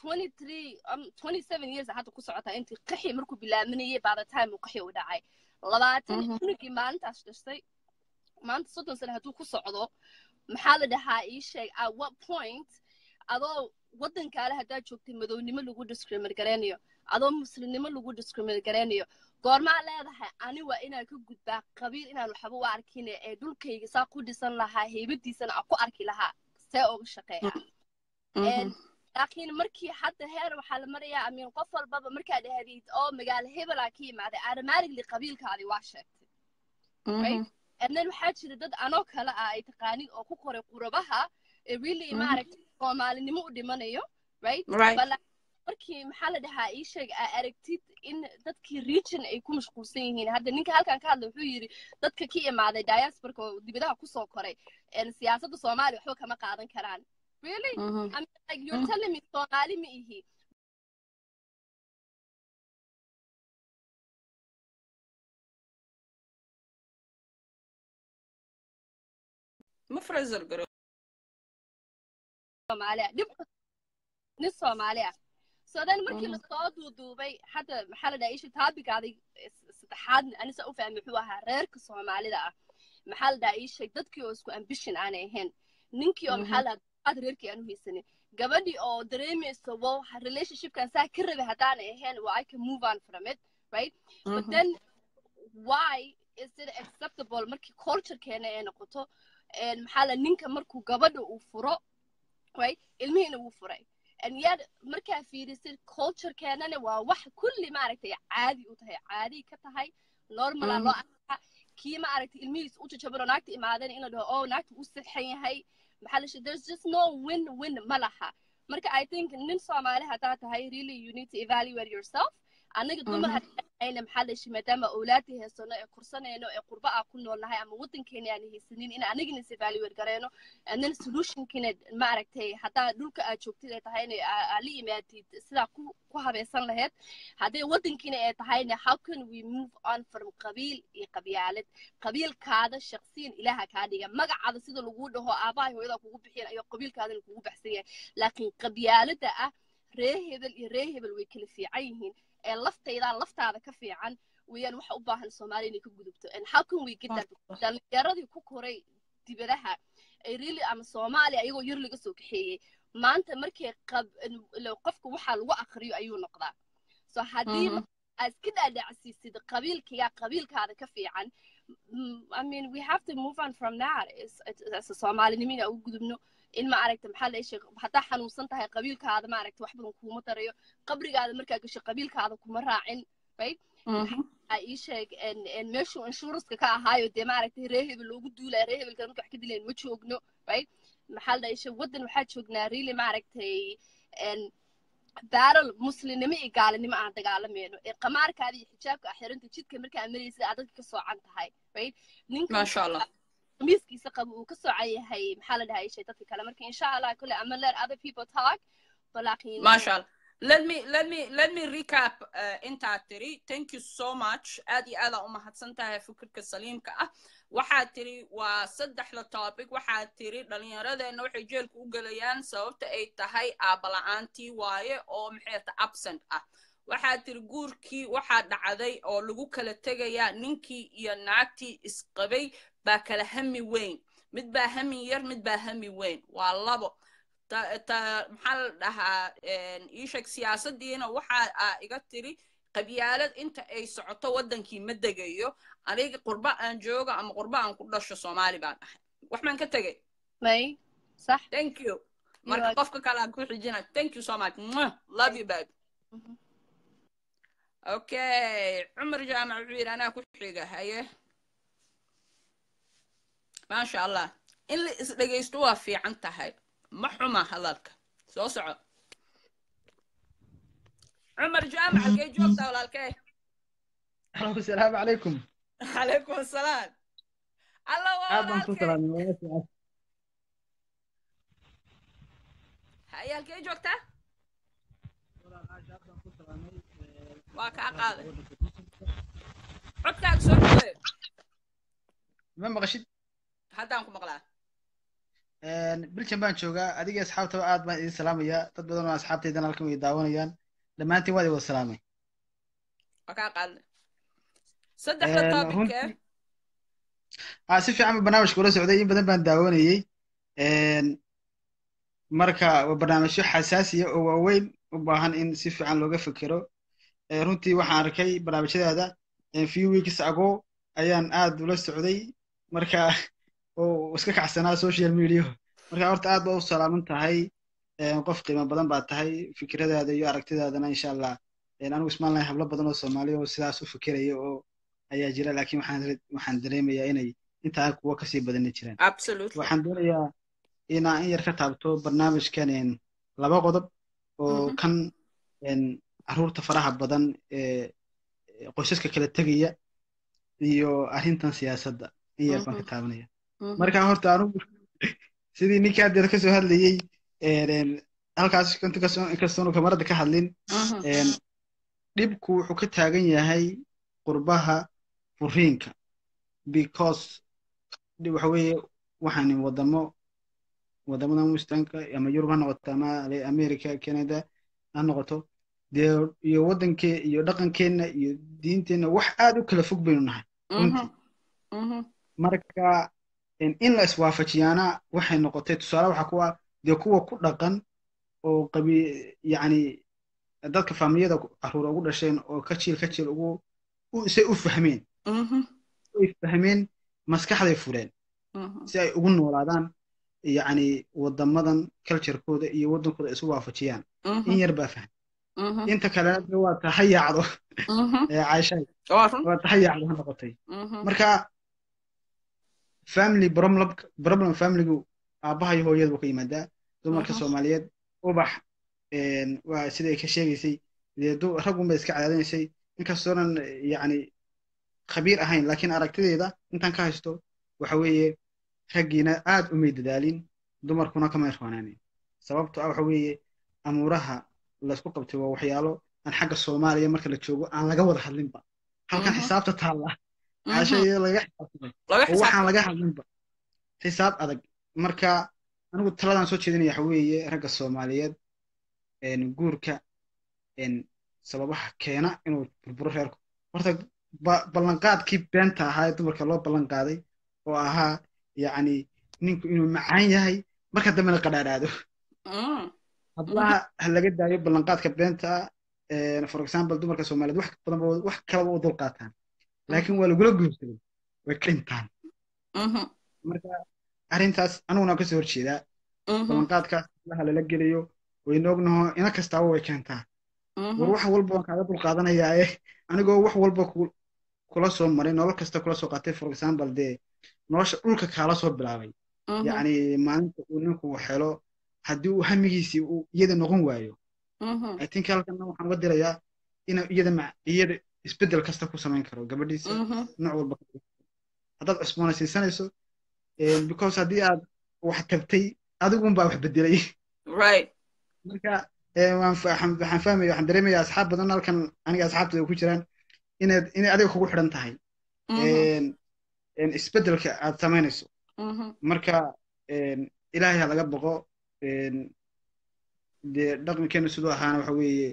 years hadda ku socotaa intii qaxi markuu bilaaminayay by the time uu qaxi u dhacay labaatan cunugii maalintaas dhashtay maanta soddon sane hadduu ku socdo maxaa la dhahaa ii sheeg at what point adoo waddankaale haddaad joogtay madownimo lagu discriminate garaynayo adoo muslimnimo lagu discriminate garaynayo goormaa leedahay ani waa inaan ka gudbaa qabiil inaan waxba u arkin ee dhulkayga saa ku dhisan lahaa heybadiisana aan ku arki lahaa see uga shaqeeya laakiin markii hadda heer waxaa la marayaa amiin qof walbaba markaad ahdid oo magaalo hebelaa ka yimaaday automatically qabiilkaadi waa sheegtay and then waxaa jira dad anoo kale ah ay taqaanid oo ku koray qurabaha ee really maaragtay soomaalinimo u dhimanayo right markii maxaa la dhahaa ii sheeg aa aragtid in dadkii region ay ku mashquulsan yihiin hadda ninka halkan ka hadla wuxuu yidhi dadka ka imaaday diasporka oo dibadaha kusoo koray siyaasadda soomaaliya waxba kama qaadan karaan really I mean, like you're telling me soomaali ma ihi ma fraser garo soomaaliya dhib nin soomaali ah so then markii lasoo duuduubay hadda maxaa la dhaha isha taabigaaday saddexaad anisa u fahmay wuxuu ahaa reerka soomaalida ah maxaa la dhaha isha dadkii oo isku ambition aanay ahayn ninkii oo maxaa la dhaha reerkii aan u haysanin gabadhii oo dareemayso wow relationshipkan saa ka rabay haddaanay ahayn well I can move on from it right but then why is it acceptable markii culturekeena ay noqoto maxaa la ninka markuu gabadha uu furo right ilmihiina wuu furay and yet markaa fiirisid culturekeenana waa wax kulli maaragtay caadi u tahay caadi ka tahay normala loo arkaa kii maaragtay ilmihiis u jajaban oo naagta imaadeen in la dhaho oh naagta u sixan yahay maxaa la there's just no win win ma laha marka i think nin soomaali haddaa tahay really you need to evaluate yourself anaga dumar hadayna maxaa la shi maadaama awlaadii heysano ee kursanayno ee qurba ah ku noolnahay ama waddankeena aan haysanin in anagana is evaluate gareyno and then solutionkina maaragtay haddaa dhulka aad joogtid ay tahayna aa la yimaadid sidaa ku ku habaysan lahayd hadday waddankiina ay tahayna how can we move on from qabiil iyo qabyaalad qabiilkaada shaqsiyan ilaaha kaa dhiga magacaada sida lagu dhaho aabahay hooyada kugu bixiyan ayuu qabiilkaadana kugu baxsan yahay laakiin qabyaalada ah ree hebel iyo ree hebel way kala fiican yihiin ee laftaydaa laftaada ka fiican weeyaan waxa u baahan soomaaliya inay ka gudubto and how can we get that dhalinyaradii ku koray dibadaha ay really ama soomaaliya iyagoo yar laga soo kaxeeyey maanta markay qofka waxaa lagu akriyo ayuu noqdaa so haddii aad iska dhaadhacsiisid qabiilkiga qabiilkaada ka fiican I mean, we have to move on from that. As a Somalinimo inaan ugu gudubno in ma aragta maxaa la sheeg haddaa xanuunsan tahay qabiilkaada ma aragta wax badan kuuma darayo qabrigaada markaa gasho qabiilkaada kuma raacin right ii sheeg meeshuu inshuranska ka ahaayo dee ma aragtay ree hebel loogu duulaya ree hebelkana marka wax ka dilayn ma joogno right maxaa la dhahay waddan waxaa joognaa really ma aragtay baaral muslimnimo iyo gaalinimo aan dagaalamayno ee qamaarkaada iyo xijaabka axiranta jidka markaa maraysid aad dadka ka soocan tahay right ninka maasha allah miiskiisa qabo uu ka soocan yahay maxaa la dhahay shay dadka kale marka insha allah kule ama let other people talk balaakiin maasha allah let me let me let me recap uh, intaa tiri thank you so much aad iyo aad aa u mahadsan tahay fikirka saliimka ah waxaad tiri waa saddexda topic waxaad tiri dhallinyaradeenna waxay jeelka u gelayaan sababta ay tahay aabala'aantii waaye oo maxayta absent ah waxaad tiri guurkii waxaa dhacday oo lagu kala tegayaa ninkii iyo naagtii isqabay baa kala hami weyn mid baa hami yar mid baa hami weyn waa labo maxaa la dhahaa iisheeg siyaasadiina waxaa iga tiri qabyaalad inta ay socoto waddankii ma degayo aniga qurba aan joogo ama qurba aan ku dhasho soomaali baan ahay wax baan ka tegay may sax thank you marka qofka kale aan ku xijina thank you so much Mwah. love you baby Mhm. okay cumar jaamac wuxuu yidhi anaa ku xiga haye maasha allah in la isdhegaysto waa fiican tahay ma xuma hadalka soo soco cumar jaamac halkay joogtaa walaalkee asalaamu calaykum calaykum asalaam alla waa aad baan ku walaalkee salaamay walaashay haye halkay joogtaa waa kaa qaaday codkaaga soo dhaweey ma maqashid haddaan ku maqlaa biljan baan joogaa adiga asxaabtaba aad baan idin salaamayaa dad badan oo asxaabtaydan halkan way daawanayaan dhammaantiin waad i wada salaamay waa kaa qaaday saddexda Een, topic runtii- ah si fiican baa barnaamijka ula socday in badan baan daawanayey Een, marka waa barnaamijyo xasaasiya oo waaweyn u baahan in si fiican looga fekero Ee, runtii waxaan arkay barnaamijyadaada een, few weeks ago ayaan aad ula socday marka oo iska kacsanaa social media marka horta aad baa u salaaman tahay Een, qof qiimo badan baa tahay fikradaada iyo aragtidaadana insha allah Een, anigu ismaan lahay hablo badan oo soomaaliya oo sidaas u fikiraya oo ayaa jira laakiin waxaan re- waxaan dareemayaa inay intaa kuwa kasii badani jiraan absolutely waxaan doonayaa inaan in yar ka taabto barnaamijkan een, laba qodob oo Mhm. kan een, caruurta faraha badan ee ee qoysaska kala tegaya iyo arrintan siyaasadda in yar baan ka Mhm. taabanaya Mhm. marka horta anigu sidii ninkii haddeer kasoo hadlayey een, een, halkaas inta kasoo inkastoonu kamarada ka hadlin Mhm. een, dhibku wuxuu ka taagan yahay qurbaha furiinka because dhi- waxa weeye waxaan wadamo wadamada muslimka ama yurub ha noqoto ama ale- america canada ha noqoto dee iyo wadankee iyo dhaqankeenna iyo diinteenna wax aad u kala fog baynu nahay runtii Mhm. Mhm. marka in in la iswaafajiyaana waxay noqotay tusaale waxaa kuwa dee kuwa ku dhaqan oo qabi yacni dadka faamiliyada caruur ugu dhasheen oo ka jiil ka jiil ugu u- say u fahmeen Mhm. ay fahmeen maskaxday fureen Mhm. si ay ugu noolaadaan yacni wadamadan culturekooda iyo wadankooda isu waafajiyaan in Mhm. yar baa fahmay Mhm. inta kalena dee waa tahayaacdo Mhm. ee caashay waa run waa tahayaacdo ha noqotay Mhm. marka family problem problem familygu aabbaha iyo hooyada buu ka yimaadaa dumarka Mhm. soomaaliyeed ubax een, waa sida ay ka sheegaysay dee du- raggun bay iska cadaadinaysay inkastoonan yacni khabiir ahayn laakiin aragtideeda intaan ka haysto waxa weeye raggiina aad umay dadaalin dumarkuna kamay roonaanin sababto ah waxa weeye amuuraha laysku qabtay waa waxyaalo aan xagga soomaaliya marka la joogo aan laga wada hadlinba halkan Mhm. xisaabta taalla Mhm. caashaya laga xisaabtamay laga oo waxaan xisaabtan laga hadlinba xisaab adag marka anigu taladaan soo jeedinaya waxa weeye ragga soomaaliyeed een, guurka een, sababaha keena inuu burburo reerku horta ba- ballanqaadkii beenta ahaa ee dumarka loo ballan qaaday oo ahaa yacni ninku inuu macaan yahay marka dambena qadhaadhaado Mhm. hablaha ha laga daayo ballanqaadka beenta ah for example dumarka soomaaliyeed wax badan ba- wax kalaba u dulqaataan laakiin waa lagula guursaday way ka dhintaan Mhm. marka arrintaas aniguna kasoo horjeedaa Mhm. ballanqaadkaas hablaha lala geliyo wayna ognaho ina kastaaba way keentaa war Mhm. wax walba waan kaaga dulqaadanayaa eh anigoo wax walba ku- kula soo maray nolol kasta kula soo qaatay for example dee nolosha dhulka kaala soo bilaabay Mhm. yacni maalinta uu ninku helo haddii uu hamigiisii uu iyada noqon waayo Mhm. i think halkana waxaan uga dirayaa inuu iyada ma iyada isbeddel kasta ku samayn karo gabadhiisa Mhm. nooc walba ka dhigto. haddaad cusboonaysiisanayso eh, because haddii aad wax tabtay adigunbaa wax bedelay right marka eh, waan fa- waxaan waxaan fahmaya waxaan dareemaya asxaab badan halkan aniga asxaabtooda ku jiraan inaad inay adiga kugu xidhan tahay Mhm. een, een, isbeddelka aad samaynayso Mhm. marka een, ilaahay ha laga boqo een, dee dhaqankeenu siduu ahaana waxa weeye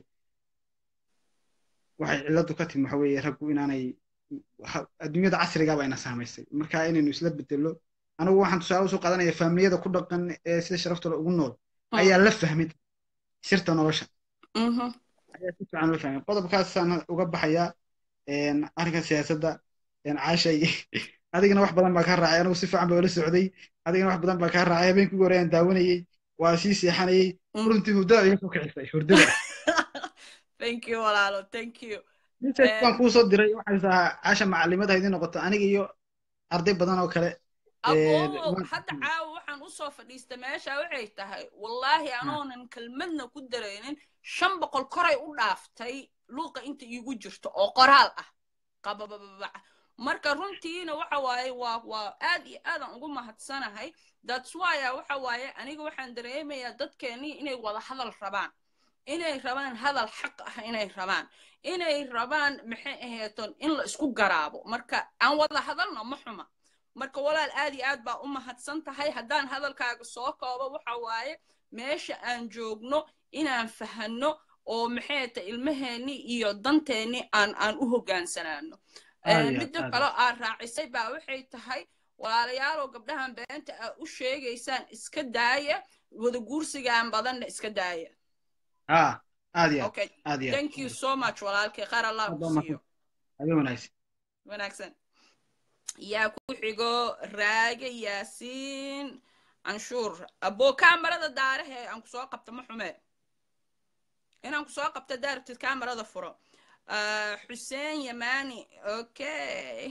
waxay cilladu ka timi waxa weeye raggu inaanay ha- adduunyada casrigaaba ina saamaysay marka inaynu isla bedello anigu waxaan tusaale usoo qaadanaya faamiliyada ku dhaqan ee sida sharaftooda ugu nool ayaa la fahmay sirta nolosha Mhm. ayaa si fiican loo fahmay qodobkaasaan uga baxayaa arrinka siyaasadda caashay adigana wax badan baa kaa raacay anigu si fiican baa ula socday adigana wax badan baa kaa raacay habeenkii ugu horeyaan daawanayey waa sii seexanayey runtii hurdada iga soo kicisay hurdada thank you walaalo thank you message baan kuu soo diray waxay tahaa caasha macalimada haydin noqoto aniga iyo arday badan oo kale aboo hadda caawa waxaan usoo fadhiista meesha waxay tahay wallaahi anoonan kelmadna ku daraynin shan boqol koray u dhaaftay luuqa inta iigu jirto oo qoraal ah qababababaca marka runtiina waxa waaye waa waa aad iyo aadan ugu mahadsanahay that's why waxa waaye aniga waxaan dareemayaa dadkeennii inay wada hadal rabaan inay rabaan hadal xaq ah inay rabaan inay rabaan maxay aheeton in la isku garaabo marka aan wada hadalno ma xuma marka walaal aad iyo aad baa u mahadsan tahay haddaan hadalkaaga soo koobo waxa waaye meesha aan joogno inaan fahanno oo maxay ta ilmaheenni iyo danteenni aan aan u hoggaansanaano midda kaloo aad raacisay baa waxay tahay walaalayaaloo gabdhahan beenta aad u sheegaysaan iska daaya wada guursigaan badanna iska daaya okay thank you so much walaalkay qaar allah ku siiyo wanaagsan yaa ku xigo raage yaasiin canshuur aboo kaamarada daarahe aan ku soo qabta ma xume inaan ku soo qabta daarabtid kaamarada furo xuseen yamani okay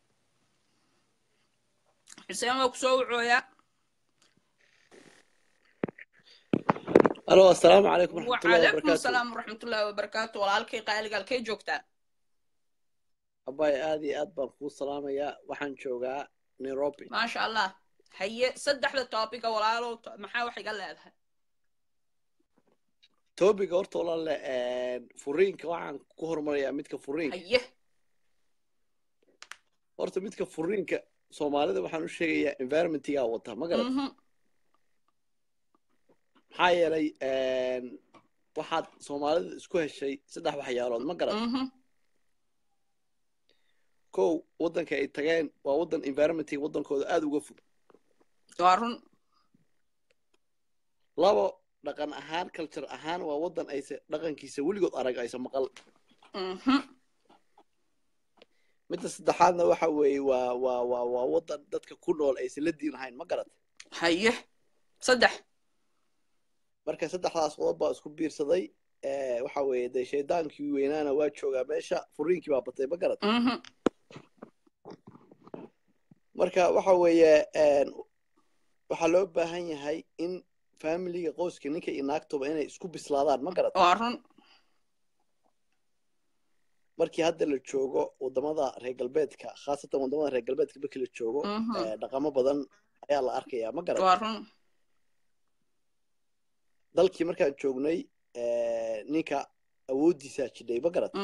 xuseen waa ku soo wucooyaa الو السلام عليكم ورحمة الله وعليكم وبركاته السلام ورحمة الله وبركاته walaalkay qaaliga halkay joogtaa أباي aad iyo aad baan kuu salaamayaa waxaan joogaa Nairobi maasha allah haye saddexda topica walaalow maxaa wax iga leedahay topiga horta walaale furiinka waxaan ku horumarayaa midka furiinka haye horta midka furiinka soomaalida waxaan u sheegayaa environmentigaa wata ma garat maxaa yeelay waxaad soomaalida isku heshay saddex waxyaalood ma garat kow waddanka ay tageen waa waddan environmentiga waddankooda aad uga fog waa run labo dhaqan ahaan culture ahaan waa waddan ayse dhaqankiisa weligood arag ayse maqal midda saddexaadna waxa weeye waa waa waa waa waddan dadka ku nool aysan la diin ahayn ma garat haye saddex marka saddexdaas qodob baa isku biirsaday waxa weeye dee shaydaankii weynaana waa joogaa meesha furiinkii baa batay ma garat marka waxa weeye waxaa loo baahan yahay in familiga qoyska ninka iyo naagtoba inay isku bislaadaan ma garat waa run markii hadda la joogo wadamada reer galbeedka khaasatan wadamada reer galbeedka markii la joogo dhaqamo badan ayaa la arkayaa ma garat waa run dalkii markaan joognay ninka awooddiisaa jidhay ma garat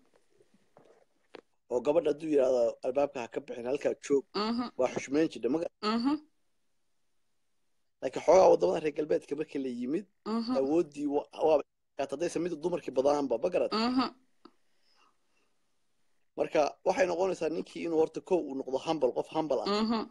oo gabadha hadduu yidhahdo albaabka ha ka bixin halkaa joog waa xushmayn jidha ma garat laakiin xoogaa wadamada reer galbeedka markii la yimid awooddii waaba haddaysan mida dumarkii badaanba ma garat marka waxay noqonaysaa ninkii inuu horta kow uu noqdo humble qof humble ah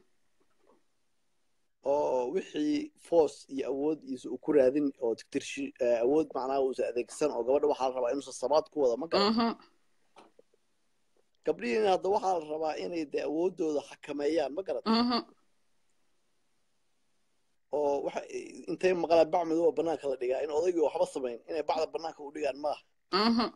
oo wixii force iyo awood iisa uu ku raadin oo tirshi awood macnaha uusan adeegsan oo gabadha waxaa la rabaa inuusan sabaad ku wada ma garan gabdhihiina hadda waxaa la rabaa inay dee awooddooda xakameeyaan ma garat oo waxa intay maqlaan bac madow oo banaanka la dhigaa in odaygii waxba samayn inay bacda banaanka u dhigaan maaha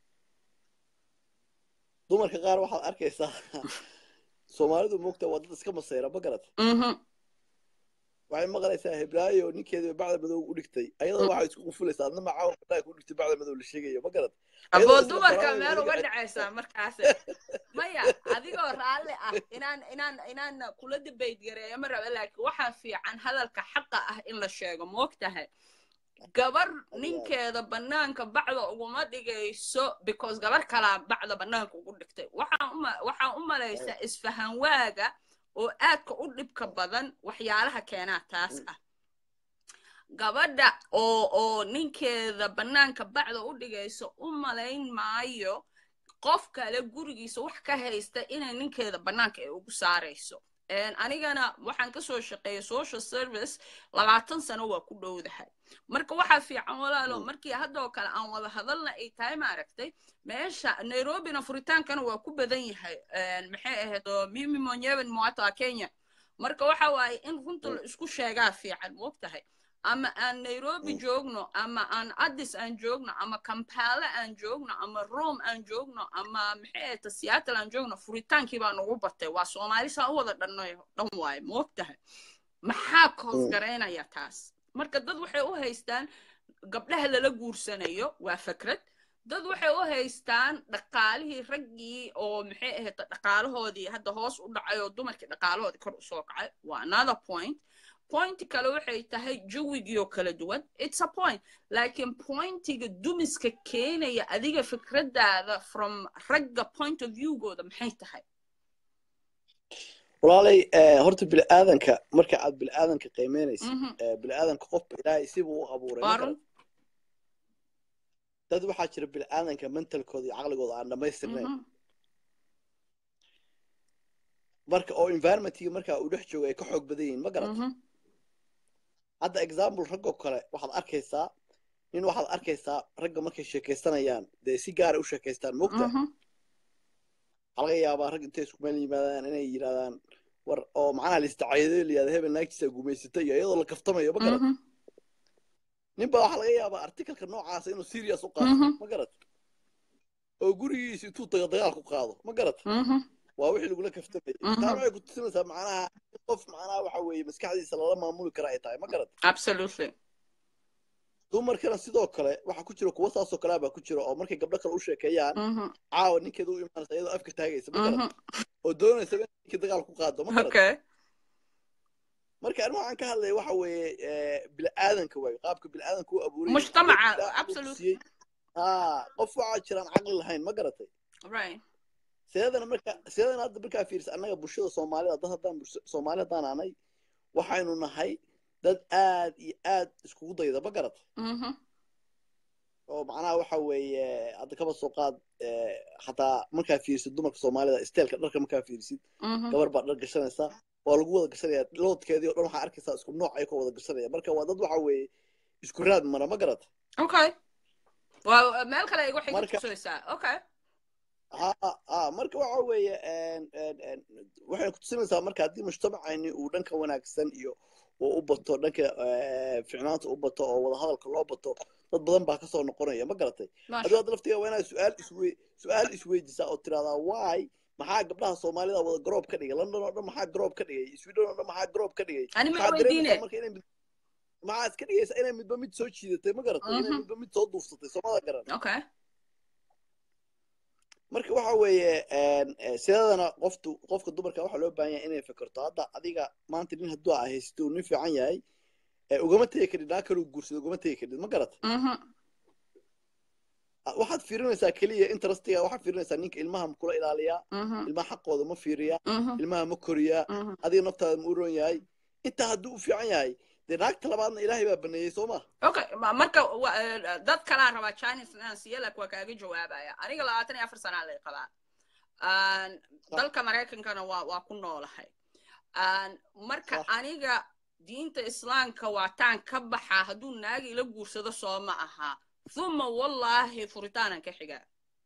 dumarka qaar waxaad arkaysaa soomaalidu moogta waa dad iska masayra ma garat waxay maqlaysaa heblaayo ninkeeda bacda madow u dhigtay ayadoo waxay isku qufulaysaa adna macaawa banaanka u dhigtay bacda madow la sheegayo ma garat aboo dumarka meel uga dhacaysaa markaas maya adigoo raalli ah inaan inaan inaan kula debate gareeyo ma raba laakiin waxaa fiican hadalka xaqa ah in la sheego moogtahay gabar ninkeeda banaanka bacda uguma dhigayso because gabar kalaa bacda banaanka ugu dhigtay waxaan u malaysaa isfahan waaga oo aadka u dhibka badan waxyaalaha keenaa taas ah gabadha oo oo ninkeeda banaanka bacda u dhigayso u malayn maayo qof kale gurigiisa wax ka haysta inay ninkeeda banaanka ay ugu saarayso anigana waxaan kasoo shaqeeyay social service labaatan sano waa ku dhowdahay marka waxaa fiican walaalo markii haddoo kale aan wada hadalna ay tahay maaragtay meesha nairobina furitaankana waa ku badan yahay maxay ahayd oo mimi monyeven moata kenya marka waxa waaye in runta la isku sheegaa fiican moogtahay ama aan nairobi joogno ama aan addis aan joogno ama kampala aan joogno ama rome aan joogno ama maxay ahayta seattle aan joogno furitaankii baa nagu batay waa soomaali saa u wada dhanay dhan waaye moogtahay maxaa koosgaraynaya taas marka dad waxay u haystaan gabdhaha lala guursanayo waa fikrad dad waxay u haystaan dhaqaalihii raggii oo maxay ahayd dhaqaalahoodii hadda hoos u dhacay oo dumarkii dhaqaalahoodii kor usoo kacay waa another point pointi kale waxay tahay jawigii oo kala duwan it's a point laakiin pointiga dumiska keenaya adiga fikraddaada from ragga point of viewgooda maxay tahay walaalay horta bini'aadanka marka aad bini'aadanka qiimeynaysa bini'aadanka qofba ilaahay sibuu u abuuray dad waxaa jira bini'aadanka mentalkooda iyo caqligooda aan dhammaystirnayn marka oo environmentkiga marka uu dhex joogo ay ka xoog badan yihiin ma garata hadda example raggoo kale waxaad arkaysaa nin waxaad arkaysaa ragga markay sheekaysanayaan dee si gaara u sheekaystaan mogta waxaa laga yaabaa rag intay isku meel yimaadaan inay yidhahdaan war oo macnaha liistacayado layihahda hebel naagtiisa gumaysata iyo iyadoo la kaftamayo ma garata ninba waxaa laga yaabaa articalka noocaasa inuu serious u qaato ma garata oo gurigiisa intuu tago dagaal ku qaado ma garata waa wixii lagula kaftamayay taa waxay ku tusinaysaa macnaha qof macnaha waxa weeye maskaxdiisa lala maamuli kara ay tahay ma garata absolutely dumarkana sidoo kale waxaa ku jira kuwa saasoo kalea baa ku jira oo markay gabdho kale u sheekeeyaan caawa ninkeeda u imaanaysa iyadoo afka taagaysa ma garata oo doonaysa in ninkii dagaal ku qaado ma garata marka anigu waxaan ka hadlaya waxa weeye bini'aadanka waayo qaabka bini'aadanka u abuuray mujtamaca absolutely ha qof waxaa jiraan caqli lahayn ma garatay right sideedana marka sideedana hadda markaa fiirisa annaga bulshada soomaalida dad haddaan soomaali haddaan anay waxaynu nahay dad aad iyo aad iskugu dayda ma garata oo macnaha waxa weeye hadda kaba soo qaad xataa markaa fiirsid dumarka soomaalida isteelka dharka markaa fiirsid gabar baa dhar gashanaysa waa lagu wada gashanaya loodkeedii o dhan waxaa arkaysaa isku nooc ay ka wada gashanaya marka waa dad waxa weeye isku raad mara ma garata okay waa meel kale igu xiga tusaysaa okay ha ha marka waxa weeye waxay ku tusinaysaa marka haddii mujtamacayni uu dhanka wanaagsan iyo uu u bato dhanka ficnaanta u bato oo wada hadalka loo bato dad badan baa kasoo noqonaya ma garatay aduu hadda laftiga waa inaad su-aal iswe su-aal isweydisaa oo tiraahdaa why maxaa gabdhaha soomaalida wada garoob ka dhigay london oo dhan maxaa garoob ka dhigay sweden oo dhan maxaa garoob ka dhigay maxaa iska dhigaysaa inay midba mid soo jiidatay ma garatay inay midba mid soo duufsatay soomada garan marka waxa weeye sideedana qoftu qofka dumarka waxaa loo baahan yahay inay fikirto hadda adiga maanta nin hadduu aa haysto uu nin fiican yahay ugama tegi karid naa kaluu guursado ugama tegi karid ma garata waxaad fiirinaysaa keliya interestiga waxaad fiirinaysaa ninka ilmaha ma kula ilaaliyaa ilmaha xaqooda ma fiiriyaa ilmaha ma koriyaa adiga naftaada ma u roon yahay intaa hadduu u fiican yahay dee naagta labaadna ilaahay baa baneeyey soo ma okay marka dad kalaa rabaa chinese inaan siiyo laakiin waa kaaga jawaabaya aniga labaatan iyo afar sanaa lay qabaa dalka maraykankana waa waa ku noolahay marka aniga diinta islaamka waataan ka baxaa hadduu naagi ila guursado soo ma aha uma wallaahi furitaanan ka xigaa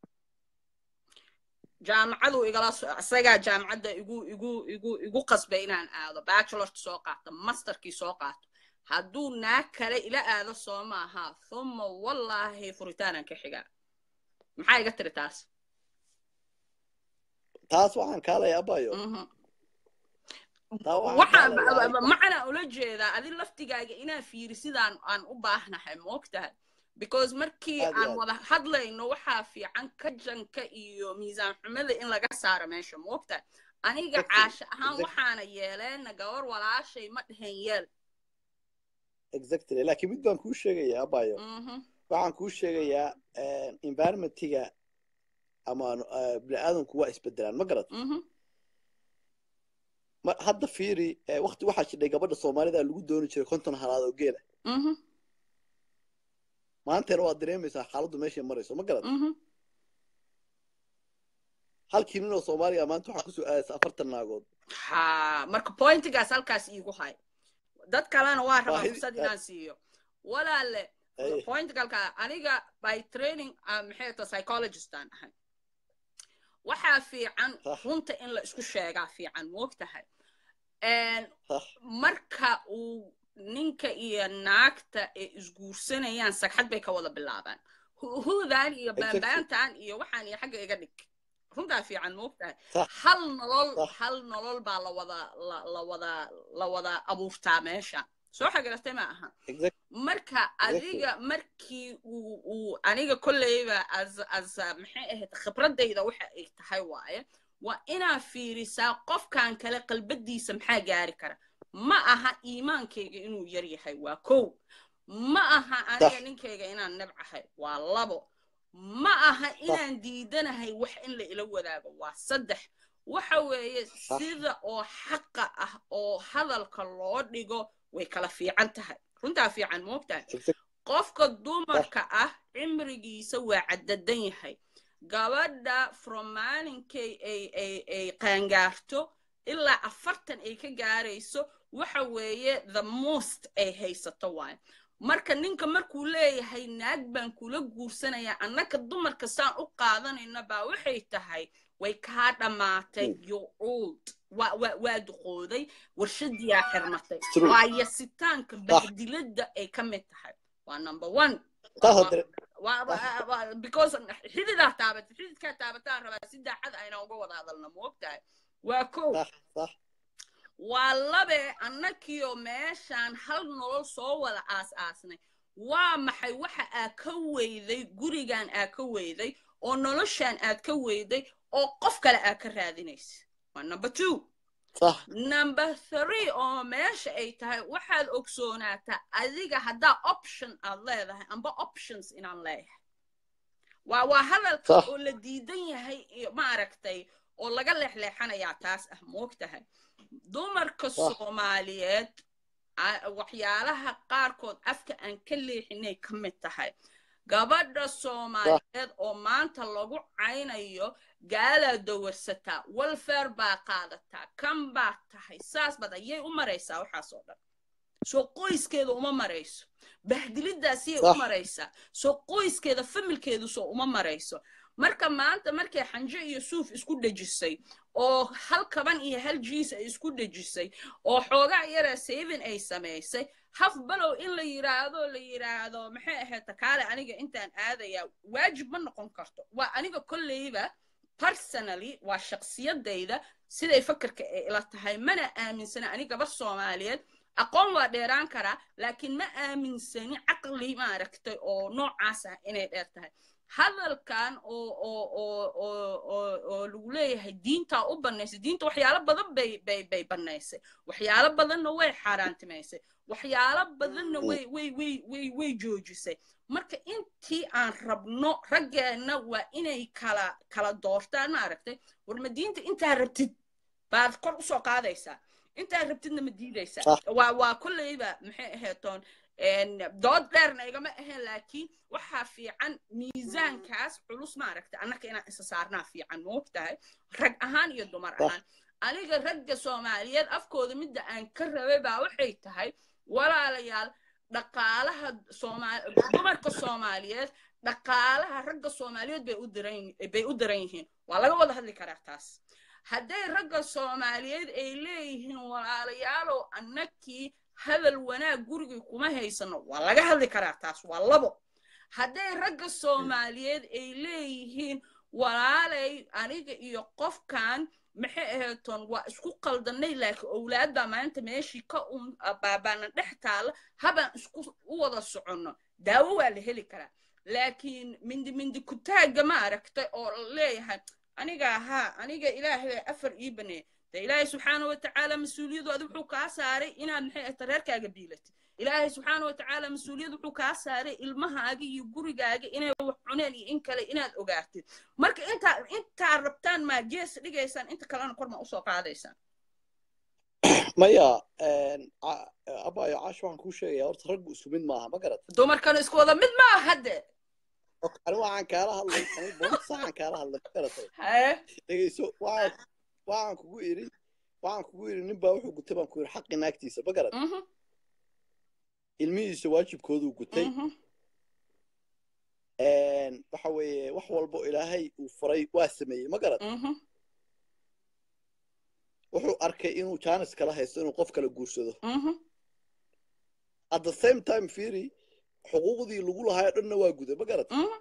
jaamacadu igala isagaa jaamacadda igu igu igu igu qasbay inaan aado bachelorka soo qaato masterkii soo qaato hadduu naag kale ila aado soo maaha uma wallaahi furitaanan ka xigaa maxaa iga tiri taas taas waxaan kaalaya abayo waxaan macana ula jeedaa adi laftigaaga inaa fiiri sidaan aan u baahnahay moogtahay because markii aan wada hadlayno waxaa fiican kajanka iyo miisaan xumada in laga saaro meesha moogtahay aniga caasha ahaan waxaana yeeleena gabar walaashay ma dhehen yeel exactly laakiin mid baan kuu sheegayaa abayo waxaan kuu sheegayaa environmentiga ama bini'aadanku waa isbedelaan ma garat hadda fiiri wakti waxaa jidhay gabadha soomaalida lagu dooni jiray konton halaad oo geela maanteena waad dareemaysaa xaaladdu meeshay marayso ma garat halkii nin oo soomaaliya maanta waxaa kusoo aadaysa afartan naagood ha marka pointigaas halkaas iigu hay dad kalena waa rabaa Baahidi- fursad inaan siiyo walaale Ay. pointigalka aniga by training ah, maxay ta psychologist aan ahay waxaa fiican Hah. runta in la isku sheegaa fiican moogtahay En Hah. marka uu ninka iyo naagta ay isguursanayaan sagxad bay ka wada bilaabaan Hu- hudan iyo Exactly. baanbaantan iyo waxaan iyo xagga iga dhig runtaa fiican moogtahay Hah. hal nolol Hah. hal nolol baa la wada la la wada la wada abuurtaa meesha soo xagaratay ma aha Exact- marka adiga markii uu uu aniga kolleyba as as maxay ahayd khibradayda waxa ay tahay waaye waa inaa fiirisaa qofkan kale qalbadiisa maxaa gaari kara ma aha iimaankayga inuu yar yahay waa kow ma aha aniga Sax. ninkayga inaan nabcahay waa labo ma aha inaan diidanahay wax in la ila wadaago waa saddex waxa weeye sida oo xaqa ah oo hadalka loo dhigo way kala fiican tahay runtaa fiican moogtahay exact- qofka dumarka ah cimrigiisa waa caddadan yahay gabadha from maalinkay ay ay ay qaangaarto ilaa afartan ay ka gaarayso waxa weeye the most ay haysato waaye marka ninka markuu leeyahay naag baan kula guursanayaa annaka dumarka saan u qaadanayna baa waxay tahay way kaa dhammaatay you're old waa waa waa duqooday warshadiyaa xirmatay True. waa yasitaanka bahdiladda ay ka mid tahay waa number one taa hadda waa- waa- waa- because xididaa taabatay xididkaa taabataan rabaa si daacad ayna uga wada hadalna moogtahay waa kow sax sax waa labe annakiyo meeshaan hal nolol soo wada aas-aasnay waa maxay waxa aad ka weyday gurigan aad ka weyday oo noloshaan aad ka weyday oo qof kale aad ka raadinaysa waa number two sax number three oo meesha ay tahay waxaad ogsoonaataa adiga haddaa option aad leedahay amba options inaan leeyahay waa waa hadalka Sax. oo la diidan yahay iyo maaragtay oo laga leexleexanayaa taas ah moogtahay dumarka Sax. soomaaliyeed a- waxyaalaha qaarkood afka aan ka leexinay ka mid tahay gabadha soomaaliyeed oo maanta lagu caynayo gaalaa dawarsataa welfare baa qaadataa kan baa tahay saas bad ayay u maraysaa waxaas oo dhan soo qoyskeeda uma marayso bahdilidaasiyay u Sax. maraysaa soo qoyskeeda familkeedu soo uma marayso marka maanta markay xanjo iyo suuf isku dhejisay oo hal kaban iyo hal jiis ay isku dhejisay oo xoogaa yara saving ay samaysay haf balow in la yiraahdo la yiraahdo maxay ahayd takaale aniga intaan aadayaa waajib ma noqon karto waa aniga kolleyba personally waa shaksiyadayda siday fakarka ay ila tahay mana aaminsana ani gabar soomaaliyeed aqoon waa dheeraan karaa laakiin ma aaminsani caqli maaragtay oo noocaas ah inay dheer tahay hadalkan oo oo oo oo oo oo lagu leeyahay diintaa u bannaysay diinta waxyaalo badan bay bay bay bannaysay waxyaalo badanna way xaaraantimaysay waxyaalo badanna way way way way way joojisay marka intii aan rabno raggeenna waa inay kala kala doortaan maaragtay war ma diinta intaa rabtid baad kor usoo qaadaysaa intaa rabtidna ma diidaysaa Sax. waa waa kolleyba maxay aheetoon dood dheerna igama ahayn laakiin waxaa fiican miisaankaas culus maaragta annaka inaan isa saarnaa fiican moogtahay rag ahaan iyo dumar Sax. ahaan aniga ragga soomaaliyeed afkooda midda aan ka rabay baa waxay tahay walaalayaal dhaqaalaha soomaali dumarka soomaaliyeed dhaqaalaha ragga soomaaliyeed bay u diran bay u diran yihiin waa laga wada hadli karaa taas hadday ragga soomaaliyeed ay leeyihiin walaalayaalow annakii hadal wanaag gurigii kuma haysano waa laga hadli karaa taas waa labo hadday ragga soomaaliyeed ay leeyihiin walaalay aniga iyo qofkan maxay aheetoon waa isku qaldanay laakiin owlaad baa maanta meeshii ka un baabaana dhex taalla habaan isku u wada soconno daawo waa la heli karaa laakiin mindi mindi kutaagga ma aragtay oo leeyahay aniga ahaa aniga ilaahay baa afar ii baneey de ilaahay subxaana wa tacaala mas-uuliyadu adi wuxuu kaa saaray inaad maxay ahta reerkaaga biilatid ilaahay subxaana wa tacaala mas-uuliyad wuxuu kaa saaray ilmahaaga iyo gurigaaga inay wax cuneen iyo in kale inaad ogaatid marka intaa intaa rabtaan maa gees dhigaysaan inta kalena kor ma usoo qaadaysaan maya ca- abayo caash waxaan kuu sheegaya horta raggu isku mid maaha ma garat dumarkana isku wada mid maaha hadde ani waxaan kaala hadlay ani boonta saxaan kaala hadlay ma garatay haye dhegeyso waxaan waxaan kugu iri waxaan kugu iri nin baa wuxuu gutay baan ku iri xaqi naagtiisa ma garat mhm ilmihiisa waajibkooduu gutay mhm waxa weeye wax walbo ilaahay uu faray waa sameeyey ma garat mhm wuxuu arkay inuu jaanis kala haysto inuu qof kala guursado mhm at the same time fiiri xuquuqdii lagu lahaayo dhanna waa guday ma garat mhm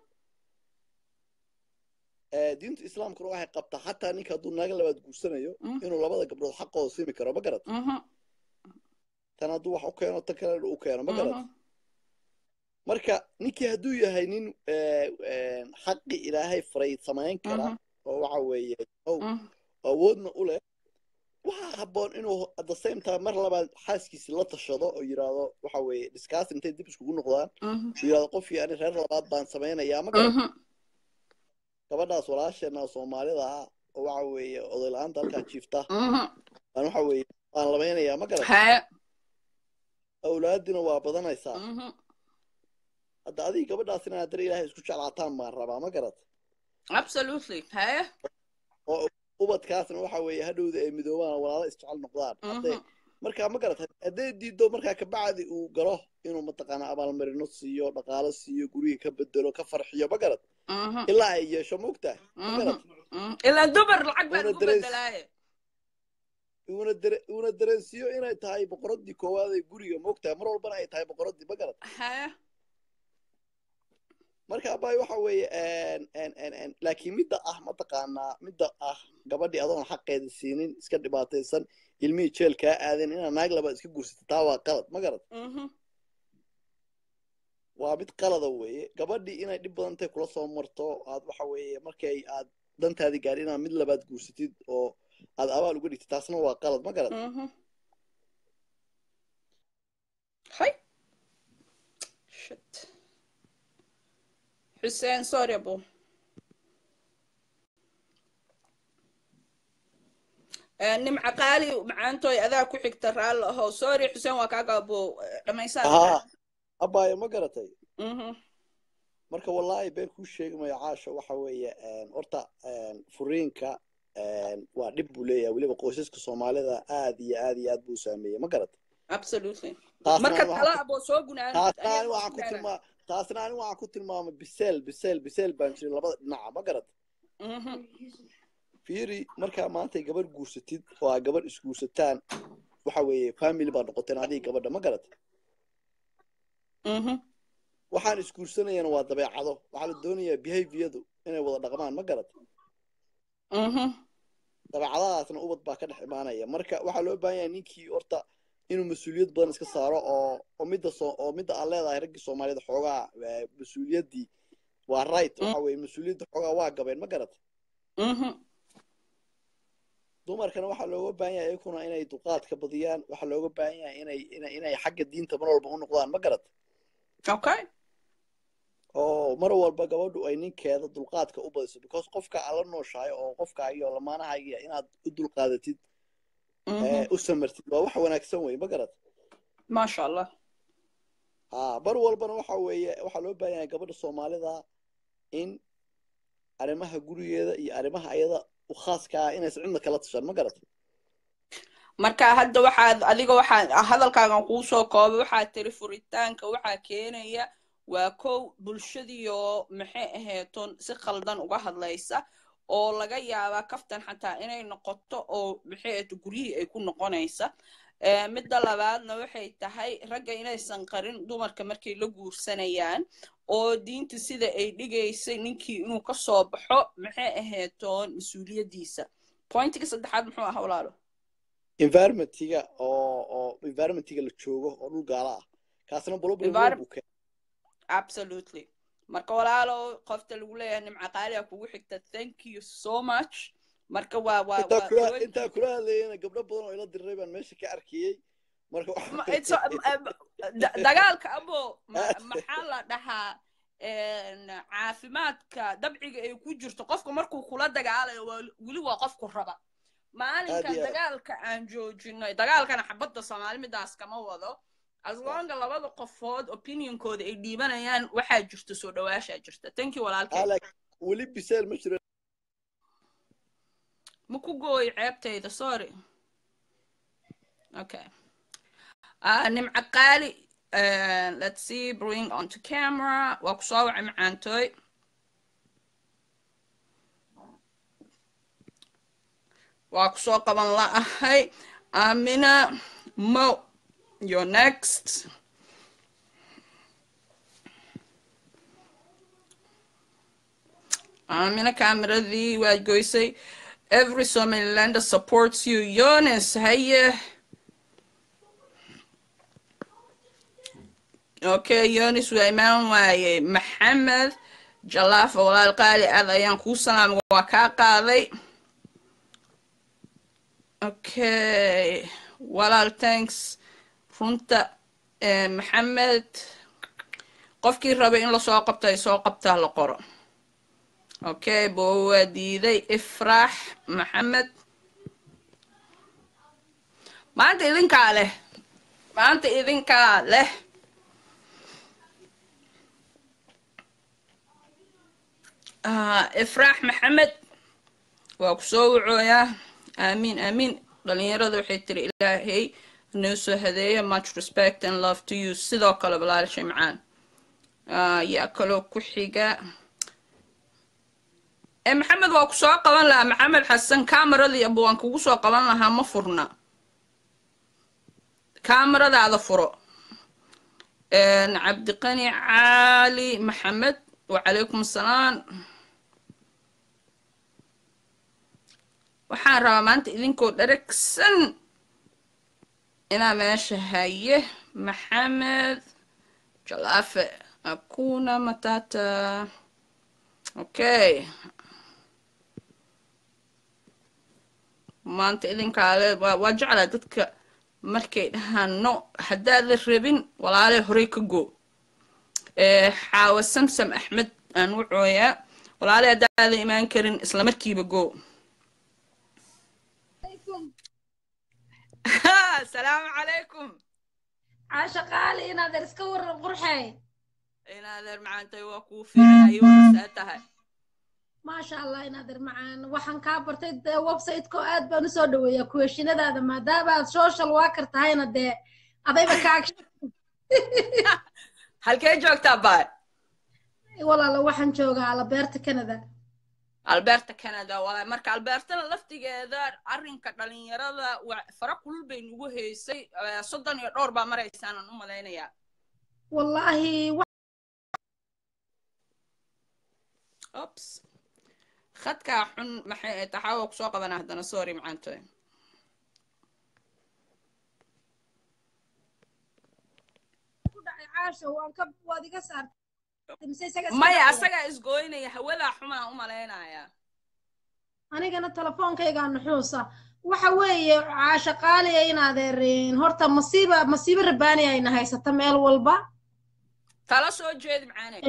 diinta islaamkuna waxay qabtaa xataa ninka hadduu naaga labaad guursanayo Mm. inuu labada gabdhood xaqooda siimi karo ma garat mhm tan hadduu wax u keeno tan kalena u keeno ma garat mhm marka ninkii hadduu yahay nin xaqi ilaahay faray samayn kara Mhm. oo waxa weeye ow mhm awoodna u leh waxaa habboon inuu at the same time mar labaad xaaskiisi la tashado oo yidhaahdo waxa weeye discuss intay dib iskugu noqdaan mhm uu yidhahdo qofkii ani reer labaad baan samaynayaa ma garat mhm gabadhaas walaasheena oo soomaalida ah oo waxa weeye oday la-aanta halkaa jiifta mhm aan waxa weeye waan lamaynayaa ma garat haye awlaadina waa badanaysaa mhm hadda adiga gabadhaas inaa dar ilaahay isku jeclaataan baan rabaa ma garat absolutely haye oo ubadkaasna waxa weeye hadhowda ay midoobaan oo walaalo isjecel noqdaan hadday mhm markaa ma garat hadday diido markaa kabacdi uu galo inuu mataqaana abaalmarino siiyo dhaqaalo siiyo guriga ka bedelo ka farxiyo ma garat mhm ilaa ay yeesho maogtahay ma garat mhm ilaa dumar lacag baan Una ugu dareys- bedelaaye uuna dare uuna dareensiiyo inay tahay boqoradii koowaad ee guriga maogtahay mar walbana ay tahay boqoradii ma garat haye marka abay waxa weeye laakiin midda ah mataqaanaa midda ah gabadhii adoon xaqeeda siinin iska dhibaataysan ilmihii jeel kaa aadeen inaad naag labaad iska guursata taa waa qalad ma garad mhm waa mid qalada weeye gabadhii inay dhib badan intay kula soo marto aad waxa weeye markay aad dantaadii gaadhi inaad mid labaad guursatid oo aad abaal uga dhigtid taasna waa qalad ma garad mhm hay shit xuseen sorry abo nimca qaali macaantooy adaa ku xigta raalli ahow sorry xuseen waa kaaga abo dhammaysaa haa abaayo ma garatay mhm marka wallaahi been kuu sheegmayo caasha waxa weeye horta furiinka waa dhib buu leeyahay weliba qoysaska soomaalida aad iyo aad iyo aad buu saameeyey ma garat absolutely taasna marka ani waxaan tala ku- abo soo gunaanad taasna ani ayaga waxaan ku ku gaaraan tilmaa taasna ani waxaan ku tilmaamay biseel biseel biseel baan jirin labada dhinaca ma garat mhm fiiri markaa maantay gabarh guursatid oo aa gabarh isguursataan waxa weeye family baa noqoteen adiga gabadha ma garat mhm waxaan isguursanayana waa dabeecado waxaa la doonayaa behaviordu inay wada dhaqmaan ma garat mhm dabeecadahaasna ubad baa ka dhex imaanaya marka waxaa loo baahan yahay ninkii horta inuu mas-uuliyad badan iska saaro oo oo midda soo oo midda aad leedahay raggii soomaaliyeed xoogaa eh, mas-uuliyaddii waa right waxa weeye mas-uuliyadda xoogaa waa gabeen ma garat mhm dumarkana waxaa looga baahan yahay iyakuna inay dulqaadka badiyaan waxaa looga baahan yahay inay inay inay xagga diinta mar walba u noqdaan ma garat okay oo mar walba gabadhu ay ninkeeda dulqaadka u badiso because qofka aad la nooshahay oo qofka iyo lamaanahaagiya inaad u dulqaadatid mhm eh, u samartid waa wax wanaagsan wey ma garat maasha allah ha mar walbana waxa weeye waxaa loo baahan yahay gabadha soomaalida in arrimaha gurigeeda iyo arrimaha ayada u khaaska ah inaysan cidna kala tashan ma garat marka hadda waxaad adiga waxaa hadalkaagan kuu soo koobay waxaad tiri furitaanka waxaa keenaya waa kow bulshadiioo maxay aheeton si khaldan uga hadlaysa oo laga yaabaa kaftan xataa inay noqoto oo maxay aheeto guryihii ay ku noqonaysa Eh, midda labaadna waxay tahay ragga inaysan qarin dumarka markay la guursanayaan oo diinta sida ay dhigaysay ninkii inuu ka soo baxo maxay aheetoon mas-uuliyaddiisa pointiga saddexaad muxuu ahaa walaalo environmentiga oo oo environmentiga la joogo oo dhul gaala ah kaasna problem weyn Environ- buu keenay absolutely marka walaalo qofta lagu leeyahay nimca qaaliga kugu xigta thank you so much marka waa waa intaa waa kula point- intaa kula hadlayana gabdho badan oo ila diray baan meesha ka arkiyey marka waxa- Ma- it's a- um, da- dagaalka abo ma- maxaa la dhahaa een, caafimaadka dabciga ay ku jirto qofka markuu kula dagaalayo waa weli waa qofku raba maalinka Aad iyo aad. dagaalka aan joojinay dagaalkana xabadda soomaali midaas kama wado asloonga labada qofood opinionkooda ay dhiibanayaan waxaa jirta soo dhawaashaa jirta thank you walaalkay weli biseel ma jiro ma ku gooyo ceebtayda sorry okay uh, nimco qaali uh, let's see bring onto camera waa ku soo wacay macaantooy waa ku soo qaban la'ahay amina mo you're next amina kameradii waad goysay every somalilander supports you yonis haye okay yonis waa imaan waaye maxamed jalaafa walaal qaali aad ayaan kuu salaamay waa kaa qaaday okay walaal thanks runta maxamed qofkii rabay in lasoo qabto ay soo qabtaa la qoro okay bo waa diiday ifraax maxamed maanta idinkaa leh maanta idinkaa leh ifraax maxamed waa ku soo wacooyaa aamiin aamiin dhalinyarada waxay tiri ilaahay noo soo hadeeya much respect and love to you sidoo kale balaalashay macaan yaa kaloo ku xiga maxamed waa ku soo qaban lahaa maxamed xasan kameradii aba waan kugu soo qaban lahaa ma furna kameradaada furo cabdiqani caali maxamed wacalaykum asalaam waxaan rabaa maanta idinkoo dharagsan inaa meesha haye maxamed jalaafe akuna matata okay maanta idinkaale waa jeclaa dadka markay dhahaan no haddaada rabin walaaley horey ka go xaawa samsam axmed aan wacooyaa walaaley haddaada imaan karin isla markiiba go asalaamu calaykum caasha qaali inaadeer iska waran qurxey inaadeer macaantay waa kuu fiicanayo wanasaa tahay maasha allah inaadeer macaan waxaan kaa bartay dee websiteko aad baan usoo dhaweeyaa kuweshinadaada maadaama aad social worker tahayna dee adayba kaa halkee joogtaa baay walaala waxaan joogaa alabeerta canada alberta canada walaay marka albertana laftigeeda arrinka dhalinyarada fara kulul bay nagu haysay soddon iyo dhowr baa maraysaanan u malaynayaa wallaahi ops khadkaa xun maxay taxaawa kusoo qabana haddana sorry macaantoy maya asagaa isgooynaya hawadaa xumaa u malaynaya anigana telefoonkaygaa nuxuusa waxa weeye caasha qaaliya in adeerin horta masiiba masiibo rabaani ayna haysata meel walba tala soo jeedi macaane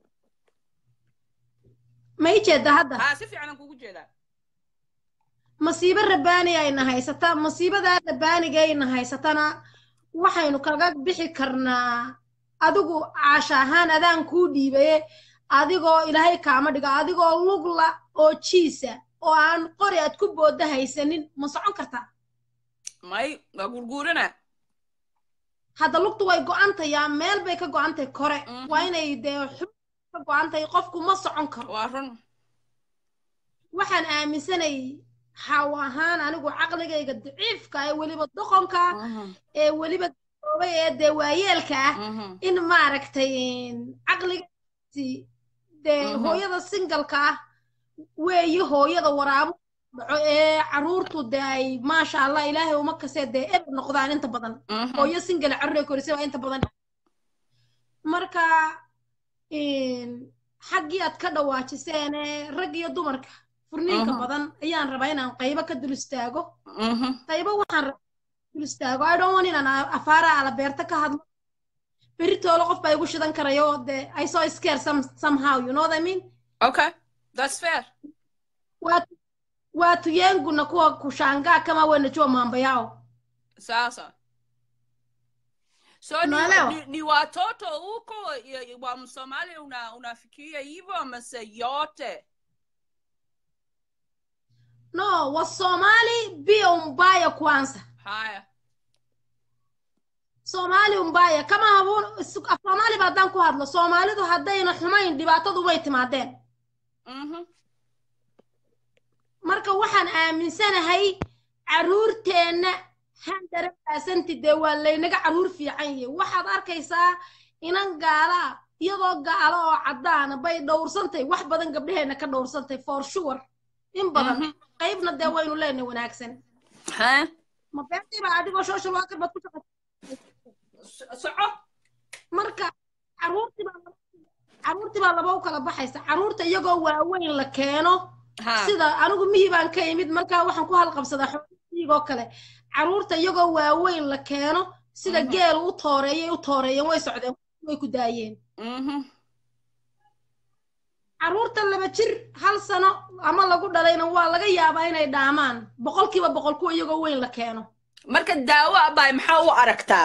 ma i jeeda hadda haa si fiican aan kugu jeedaa masiibo rabaani ayna haysata masiibadaa rabaanigayna haysatana waxaynu kaga bixi karnaa adigu caasha ahaan adaan kuu dhiibaye adigoo ilaahay kaama dhigo adigoo lugla oo jiisa oo aan qori aad ku booda haysanin ma socon kartaa may waa gurguurana hadda lugtu way go'antayaa meel bay ka go'antahay kore waa inay dee xub ka go'antahay qofku ma socon karo waa run waxaan aaminsanay xaw ahaan anigu caqligayga daciifka ee weliba doqonka ee weliba oobay ee dee waayeelka ah in maaragtay caqligaasi dee hooyada singalka ah weeye hooyada waraabo dhaco ee caruurtu dee ay maasha allah ilaahay uma kasee dee eber noqdaan inta badan hooyo singal carruur korisay waa inta badan marka xaggii aad ka dhawaajiseene rag iyo dumarka furniinka badan ayaan rabaa inaan qaybo ka dul istaago qaybo waxaan rabaa dul istaago i don't want inaan afaara alabeerta ka hadlo beritoolo qof baa igu shidan karayo dee i saw scare some, somehow you know what i mean okay that's fair watu watu yengu na kuwa kushangaa kama wenajua mambo yao sasa so ni, Unaelewa? ni, ni watoto huko ya- wa msomali una, unafikiria hivyo amase yote no wasomali bio mbaya kwanza haya soomaali umbaya kama habuun af soomaaliba haddaan ku hadlo soomaalidu haddayna xumayn dhibaatadu way timaadeen mhm marka waxaan aaminsanahay carruurteenna handare baasanti dee waa laynaga carruur fiican yihi waxaad arkaysaa inan gaalaa iyadoo gaalo oo caddaana bay dhowrsantay wax badan gabdhaheenna ka dhowrsantay for sure in badan Mhm. qaybna dee waynu leenahay wanaagsan ha ma beertiiba adigoo social worker baad ku shaqaysa So- soco marka carruurtii baa laba- carruurtii baa laba u kala baxaysa carruurta iyagoo waaweyn la keeno ha sida anigu mihi baan ka imid markaa waxaan ku halqabsadaa xoolihiigoo kale carruurta iyagoo waaweyn la keeno sida Mhm. geelu u tooreeyay u tooreeyeen way socdeen way ku daayeen mhm carruurta laba jir hal sano ama lagu dhalayna waa laga yaabaa inay dhaamaan boqolkiiba boqol kuwa iyagoo weyn la keeno marka daawo abay maxaa u aragtaa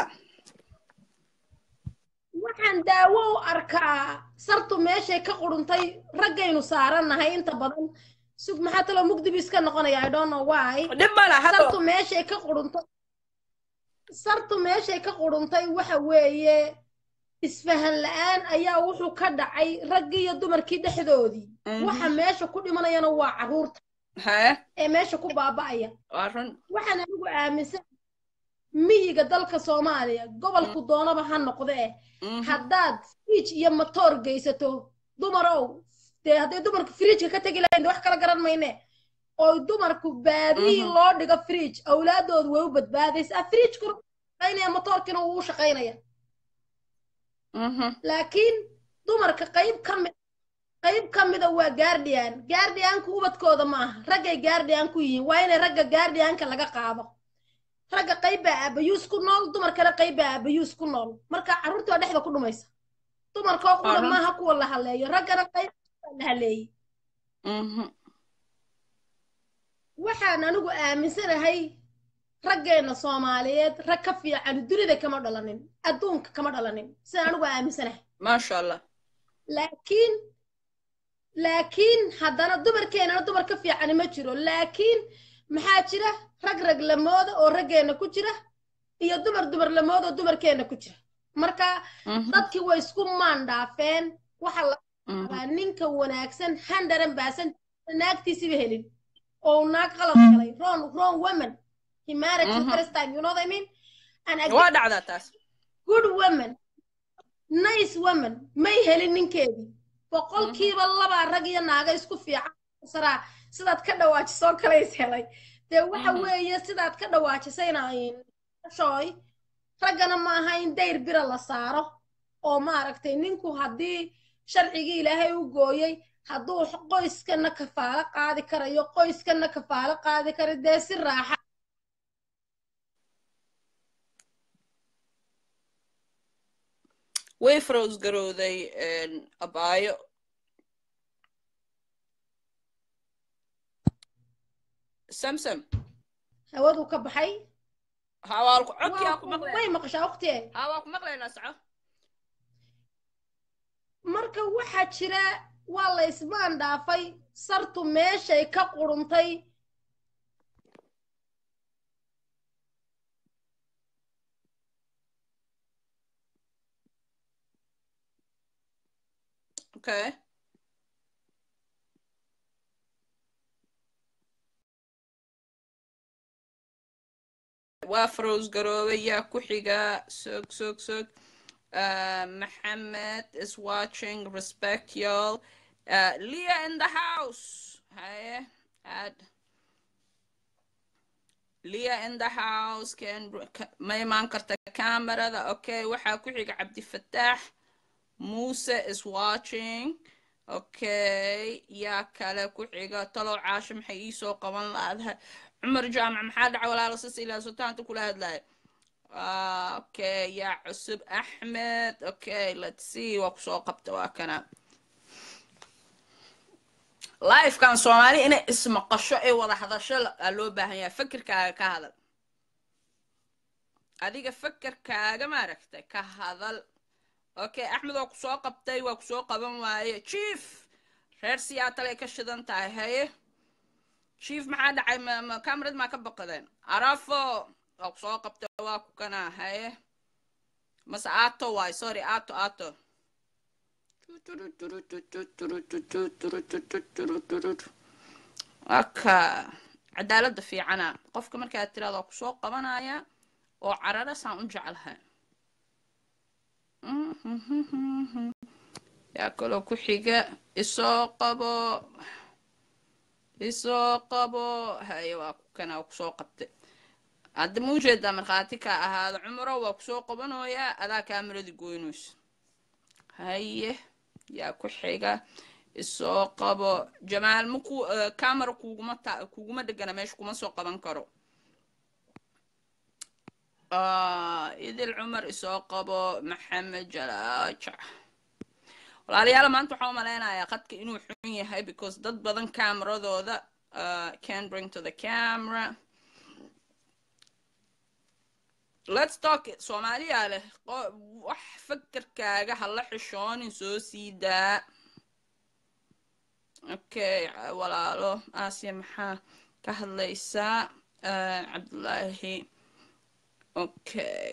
waxaan daawo u arkaa sartu meeshay ka quruntay raggaynu saarannahay inta badan sug maxaa taloo mugdibu iska noqonaya i don't know why dhib mala sartu hado meeshay ka quruntay sartu meeshay ka quruntay waxa weeye isfahan la'aan ayaa wuxuu ka dhacay raggii iyo dumarkii dhexdoodii Mhm. waxa meesha ku dhimanayana waa carruurta ha ee meesha ku baaba'aya waa run waxaan anigu aaminsan miyiga dalka soomaaliya gobolku doonaba ha noqde eh Mhm. haddaad fridge iyo matoor geysato dumarow dee hadday dumarku fridgeka ka tegi lahayn dee wax kala garan mayne oo dumarku baadihii Mhm. loo dhigo fridge awlaadoodu way u badbaadaysaa fridgekuna wuu shaqaynaya matoorkina wuu u shaqaynaya Mhm. laakiin dumarka qayb ka mid qayb ka mida waa guardian guardianku ubadkooda ma aha raggay guardian ku yihiin waa inay ragga guardianka laga qaado ragga qayb baa aabayuus ku nool dumarkana qayb baa aabayuus ku nool marka carruurtii waa dhexda ku dhumaysa dumarkoo qura Arun. maaha kuwa la haleeyo raggana qayb baa la haleeyey Mhm. waxaan anigu aaminsanahay raggeenna soomaaliyeed rag ka fiican dunida kama dhalanin adduunka kama dhalanin sidaan anigu aaminsanahay maasha allah laakiin laakiin haddana dumarkeenana dumar ka fiicani ma jiro laakiin maxaa jira rag rag lamooda oo raggeenna ku jira iyo dumar dumar lamooda oo dumarkeenna ku jira marka Mhm. dadkii way isku maandhaafeen waxa la Mhm. rabaa ninka wanaagsan handaran baasan naagtiisiba helin oo naag qalad galay wrong wrong woman he married the Mhm. first time you know what I mean and again, waa dhacdaa taas good woman nice woman may helin ninkeedii boqolkiiba labaa rag iyo naaga isku fiican saraa sidaad ka dhawaajisoo kale is helay dee waxa Mhm. weeye sidaad ka dhawaajisayna shooy raggana maaha in dayr bira la saaro oo maaragtay ninku haddii sharcigii ilaahay u gooyey hadduu qoyskana kafaalo qaadi karayo qoyskana kafaalo qaadi kara dee si raaxa way frows garowday abaayo samsam hawaduu ka baxay hawaalku codkii Waa aa ku ku- maqlay way maqashaa waqtiye haa waa ku maqlaynaa saco marka waxaa jira waa la isbaan dhaafay sartu meeshay ka quruntay okay waa frows garoobay yaa ku xiga sog sog sog Uh, Mohammed is watching. Respect y'all. Uh, Leah in the house. Hi, add. Leah in the house. Can ma imaan karta kamarada. Okay, waxaa ku xiga Cabdi Fattaax. Musa is watching. Okay, yaa kale ku xiga talow caasho maxay ii soo qaban laadahay cumar jaamac maxaa dhaca walaalo sis ilaa sultaanta kula hadlaya Ah, okay yaa cusub axmed okay let's see waa kusoo qabta waa kana lifekan soomaali inay ismaqasho ay wada hadasho aa loo baahan yahay fikirkaaga ka hadal adiga fakerkaaga maaragtay ka hadal okay axmed waa kusoo qabtay waa kusoo qaban waaye chief reer siyaatal ay ka shidan tahay haye chief maxaa dhacay camerad maa ka baqadeen arafo waa kusoo qabtay waa ku kanaa haye mase ato waay sorry ato ato waka cadaaladda fiicana qofka markaad tiraado waa kusoo qabanaya oo carara saan u jeclahay yaa kaloo ku xiga isoo qabo isoo qabo haye waa kana waa kusoo qabtay hadda ma ujeedaa markhaati ka ahaada cumro waa kusoo qabanoyaa adaa kaamiradi goynayso haye yaa ku xiga isoo qabo jamaal maku camera kuguma ta kuguma dhegana meesha kuma soo qaban karo idil cumar isoo qabo maxamed jalaajac walaalayaal maanta waxaa u malaynayaa qadka inuu xun yahay because dad badan cameradooda can bring to the camera let's talk soomaaliyaa leh wax fakerkaaga hala xishoonin soo sii daa okay walaalo aasiya maxaa ka hadlaysaa cabdullaahi okay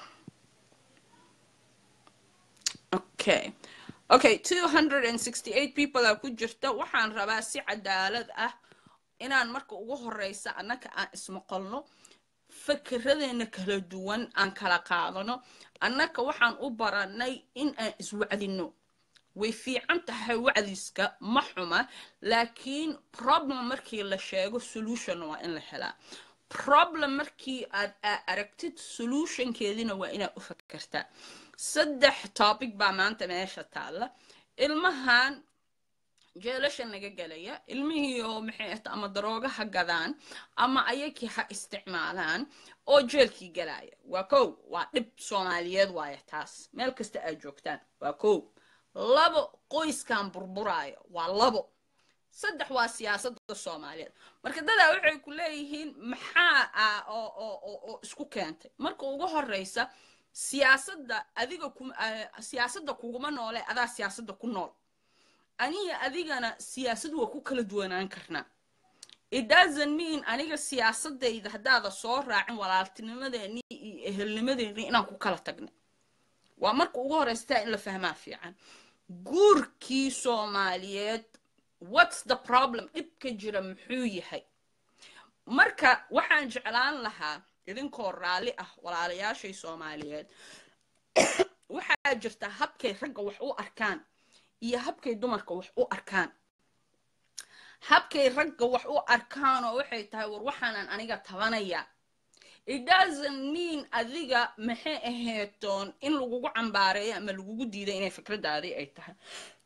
okay okay two hundred and sixty eight people aa ku jirta waxaan rabaa si cadaalad ah inaan marka ugu horeysa annaka aan ismaqalno fakeradeena kala duwan aan kala qaadano annaka waxaan u baranay in aan iswacdino way fiican tahay wacdiska ma xuma laakiin problem markii la sheego solution waa in la helaa problem markii aad aragtid solutionkeedina waa inaad u fakertaa saddex topic baa maanta meesha taalla ilmahan jeelasha naga gelaya ilmihii oo maxay ahta ama darooga ha gadaan ama ayakii ha isticmaalaan oo jeelkii galaya waa kow waa dhib soomaaliyeed waaya taas meel kasta aad joogtaan waa kow labo qoyskan burburaayo waa labo saddex waa siyaasadda soomaaliyeed marka dadaa waxay ku leeyihiin maxaa ah oo oo oo oo isku keentay marka ugu horeysa siyaasadda adiga ku siyaasadda kuguma noole adaa siyaasadda ku nool aniga adigana siyaasad waa ku kala duwanaan karnaa it doesn't mean aniga siyaasadayda haddaada soo raacin walaaltinimadeeni iyo ehelnimadeeni inaan ku kala tagna waa marka ugu horeysataa in la fahmaa fiican guurkii soomaaliyeed what's the problem dhibka jira muxuu yahay marka waxaan jeclaan lahaa idinkoo raalli ah walaalayaashay soomaaliyeed waxaa jirta habkay ragga wax u arkaan iyo habkay dumarka wax u arkaan habkay ragga wax u arkaan oo waxay tahay war waxaanan aniga tabanayaa it doesn't mean adiga maxay aheetoon in lagugu cambaareeyo ama lagugu diiday inay fikradaadii ay tahay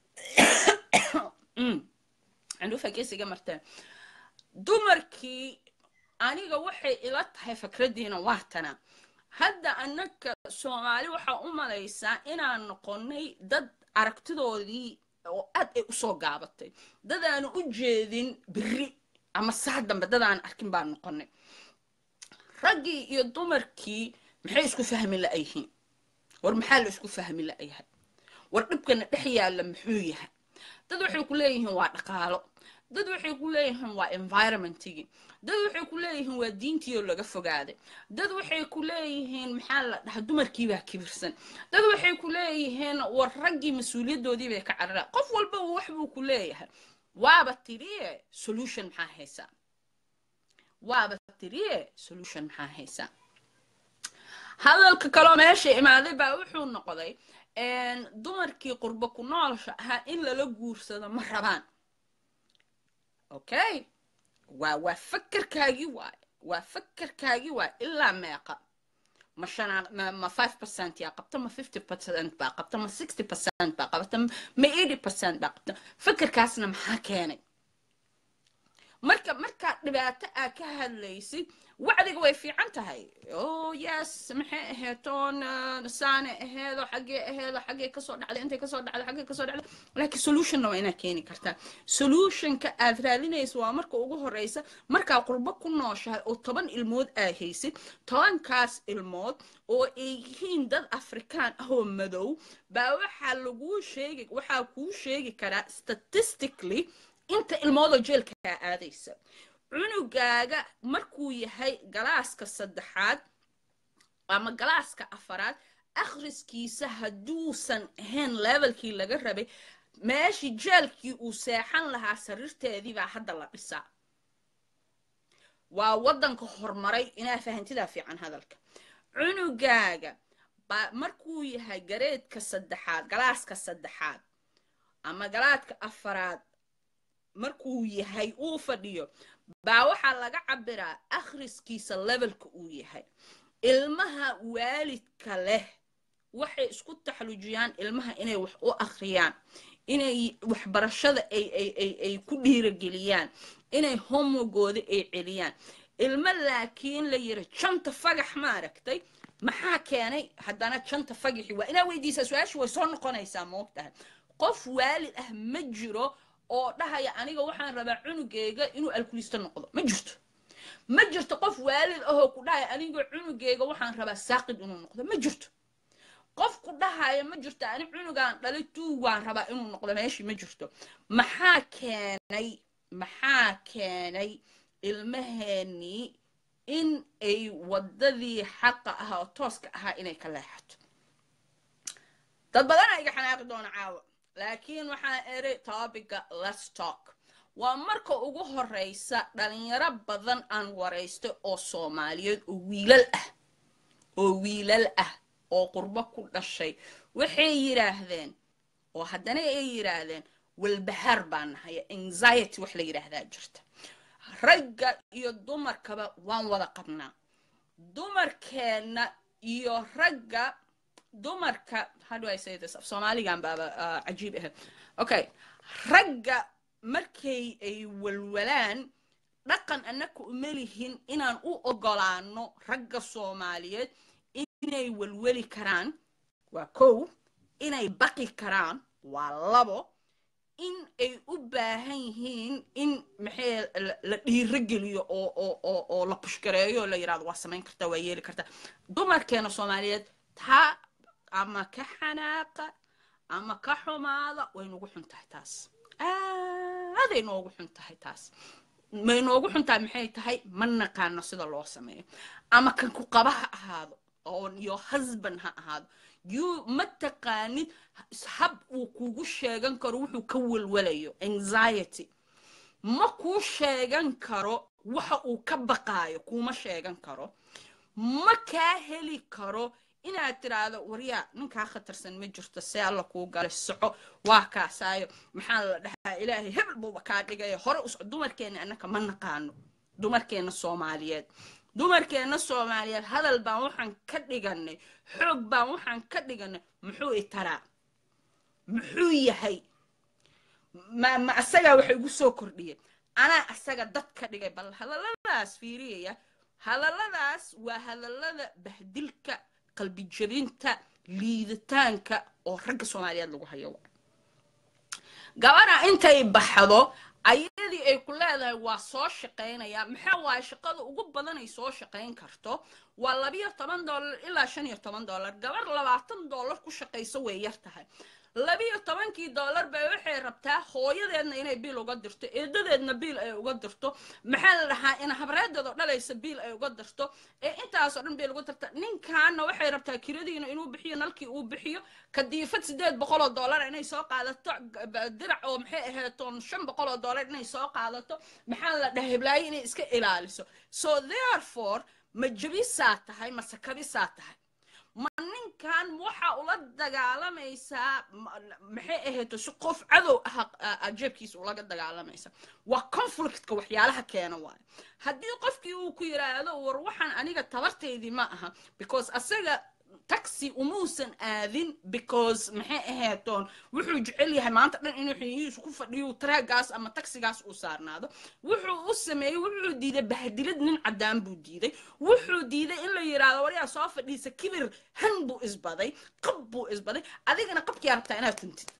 candhuufa geesiga marteen dumarkii aniga waxay ila tahay fikraddiina waa tana hadda annaka soomaali waxaa u malaysaa inaan noqonnay dad aragtidoodii oo aad ay usoo gaabatay dad aanu u jeedin beri ama saa dambe dad aan arkin baan noqonnay raggii iyo dumarkii maxay isku fahmi la'yihiin war maxaa la isku fahmi la'yahay war dhibkana dhex yaalla muxuu yahay dad waxay ku leeyihiin waa dhaqaalo dad waxay ku leeyihiin waa environmentigii dad waxay ku leeyihiin waa diintiioo laga fogaaday dad waxay ku leeyihiin maxaa la dhaha dumarkiibaa kibirsan dad waxay ku leeyihiin war raggii mas-uuliyaddoodii bay ka carara qof walba wax buu ku leeyahay waaba tiriye solution maxaa haysaa waaba tiriye solution maxaa haysaa hadalka kaloo meesha imaaday baa wuxuu noqday dumarkii qurbo ku noolsha ahaa in lala guursado ma rabaan okay waa waa fakerkaagii waaye waa fakerkaagii waaye ilaa meeqa ma shanaa ma ma five percent yaa qabta ma fifty percent baa qabta ma sixty percent baa qabta ma eighty percent baa qabta fakerkaasna maxaa keenay marka markaad dhibaato aa ka hadlaysid wacdiga way fiican tahay oh yes maxay aheetoon saane aheedo xaggee aheedo xaggee kasoo dhacday intay kasoo dhacday xaggee kasoo dhacday laakiin solutionna waa inaad keeni kartaa solutionka aad raadinaysa waa marka ugu horeysa markaa qurbo ku nooshahay oo toban ilmood aa haysid tobankaas ilmood oo ay yihiin dad afrikaan ah oo madow baa waxaa laguu sheegi waxaa kuu sheegi karaa statistically inta ilmoodoo jeelkaa aadaysa cunugaaga markuu yahay galaaska saddexaad ama galaaska afaraad akhriskiisa hadduusan ahayn levelkii laga rabay meeshii jeelkii uu seexan lahaa sariirteedii baa hadda la dhisaa waa waddanka horumaray inaa fahantidaa fiican hadalka cunugaaga baa markuu yahay gareedka saddexaad galaaska saddexaad ama galaadka afaraad markuu yahay uu fadhiyo baa waxaa laga cabiraa akhriskiisa levelka uu yahay ilmaha waalidka leh waxay isku taxlujiyaan ilmaha inay wax u akhriyaan inay waxbarashada ay ku dhiirageliyaan inay homogooda ay celiyaan ilmo laakiin la yiri janta fagax ma aragtay maxaa keenay haddana janta fagaxi waa inaa weydiisaa su-aasha way soo noqonaysaa moogtahay qof waalid ah ma jiro oo dhahaya aniga waxaan rabaa cunugeyga inuu alkulisto noqdo ma jirto ma jirto qof waalid ahoo ku dhahaya aniga cunugeyga waxaan rabaa saaqid inuu noqdo ma jirto qof ku dhahaya ma jirto ani cunugaan dhalay tuug waan rabaa inuu noqdo meeshii ma jirto maxaa keenay maxaa keenay ilmaheenii in ay waddadii xaqa ahaa oo tooska ahaa inay ka leexato dad badanaa iga xanaaqi doona caawa laakiin waxaan eri topica let's talk waa marka ugu horeysa dhalinyaro badan aan waraysta oo soomaaliyeed oo wiilal ah oo wiilal ah oo qurbo ku dhashay waxay yidhaahdeen oo haddana ay yidhaahdeen walbahaar baa nahaya anxiety wax la yidhaahdaa jirta ragga iyo dumarkaba waan wada qabnaa dumarkeenna iyo ragga dumarka how do I say this af soomaaligan baaba cajiib ahayd okay ragga markay ay walwalaan dhaqan annaka uma lihin inaan u ogolaano ragga soomaaliyeed inay walwali karaan waa kow inay baqi karaan waa labo in ay u baahan yihiin in maxay la dhiiro geliyo oo oo oo oo la pushgareeyo oo la yidhahdo waa samayn kartaa waa yeeli kartaa dumarkeena soomaaliyeed taa ama ka xanaaqa ama ka xumaada way noogu xun tahay taas aaday noogu xun tahay taas may noogu xun tahay maxay tahay ma naqaano sida loo sameeyo ama kan ku qaba ha ahaado oo iyo husband ha ahaado you ma taqaanid hab uu kugu sheegan karo wuxuu ka walwalayo anxiety ma kuu sheegan karo waxa uu ka baqaayo kuuma sheegan karo ma kaa heli karo inaad tiraahdo waryaa ninkaa khatarsan ma jirto see alla kuu galay soco waa kaasaayo maxaa la dhahaa ilaahay hebel buuba kaa dhigaya hore usco dumarkeena annaka ma naqaano dumarkeena soomaaliyeed dumarkeena soomaaliyeed hadal baan waxaan ka dhiganay xoog baan waxaan ka dhiganay muxuu i taraa muxuu yahay ma ma asagaa waxa igu soo kordhiyay anaa asaga dad ka dhigay bal hadalladaas fiiriyaya hadalladaas waa hadallada bahdilka qalbijabinta liiditaanka oo ragga soomaaliyeed lagu hayo gabadha intay baxdo ayadii ay ku leedahay waa soo shaqaynaya maxaa waaye shaqada ugu badan ay soo shaqayn karto waa labiyo toban dollar ilaa shan iyo toban dollar gabar labaatan dollar ku shaqayso way yar tahay labiyo tobankii dollar bay waxay rabtaa hooyadeedna inay biil uga dirto eedadeedna biil ay uga dirto maxaa la dhahaa in habreedeedoo dhalaysa biil ay uga dirto ee intaasoo dhan biil uga dirta ninkaana waxay rabtaa kiradiina inuu bixiyo nalkii uu bixiyo kadiifad sideed boqoloo dollar inay soo qaadato dirac oo maxay ahaatoon shan boqoloo dollar inay soo qaadato maxaa la dhahaa heblaayo inay iska ilaaliso so therefore ma jabisaa tahay mase kabisaa tahay ma ninkan waxa ula dagaalamaysaa maxay ahayto si qof cadow ah jeebkiisa ulaga dagaalamaysa waa conflictka waxyaalaha keena waayo haddii qofkii uu ku yiraahdo war waxaan aniga tabartaydii ma aha because asaga taxi umuusan aadin because maxay ahaatoon wuxuu jecel yahay maanta dhan inuu xiniyihiisu ku fadhiyo taraagaas ama taxigaas uu saarnaado wuxuu u sameeyey wuxuu diiday bahdilad nin caddaan buu diiday wuxuu diiday in la yidhaahdo waryaa soo fadhiisa kibir han buu isbaday qab buu isbaday adigana qabkii rabtaa inaad tuntid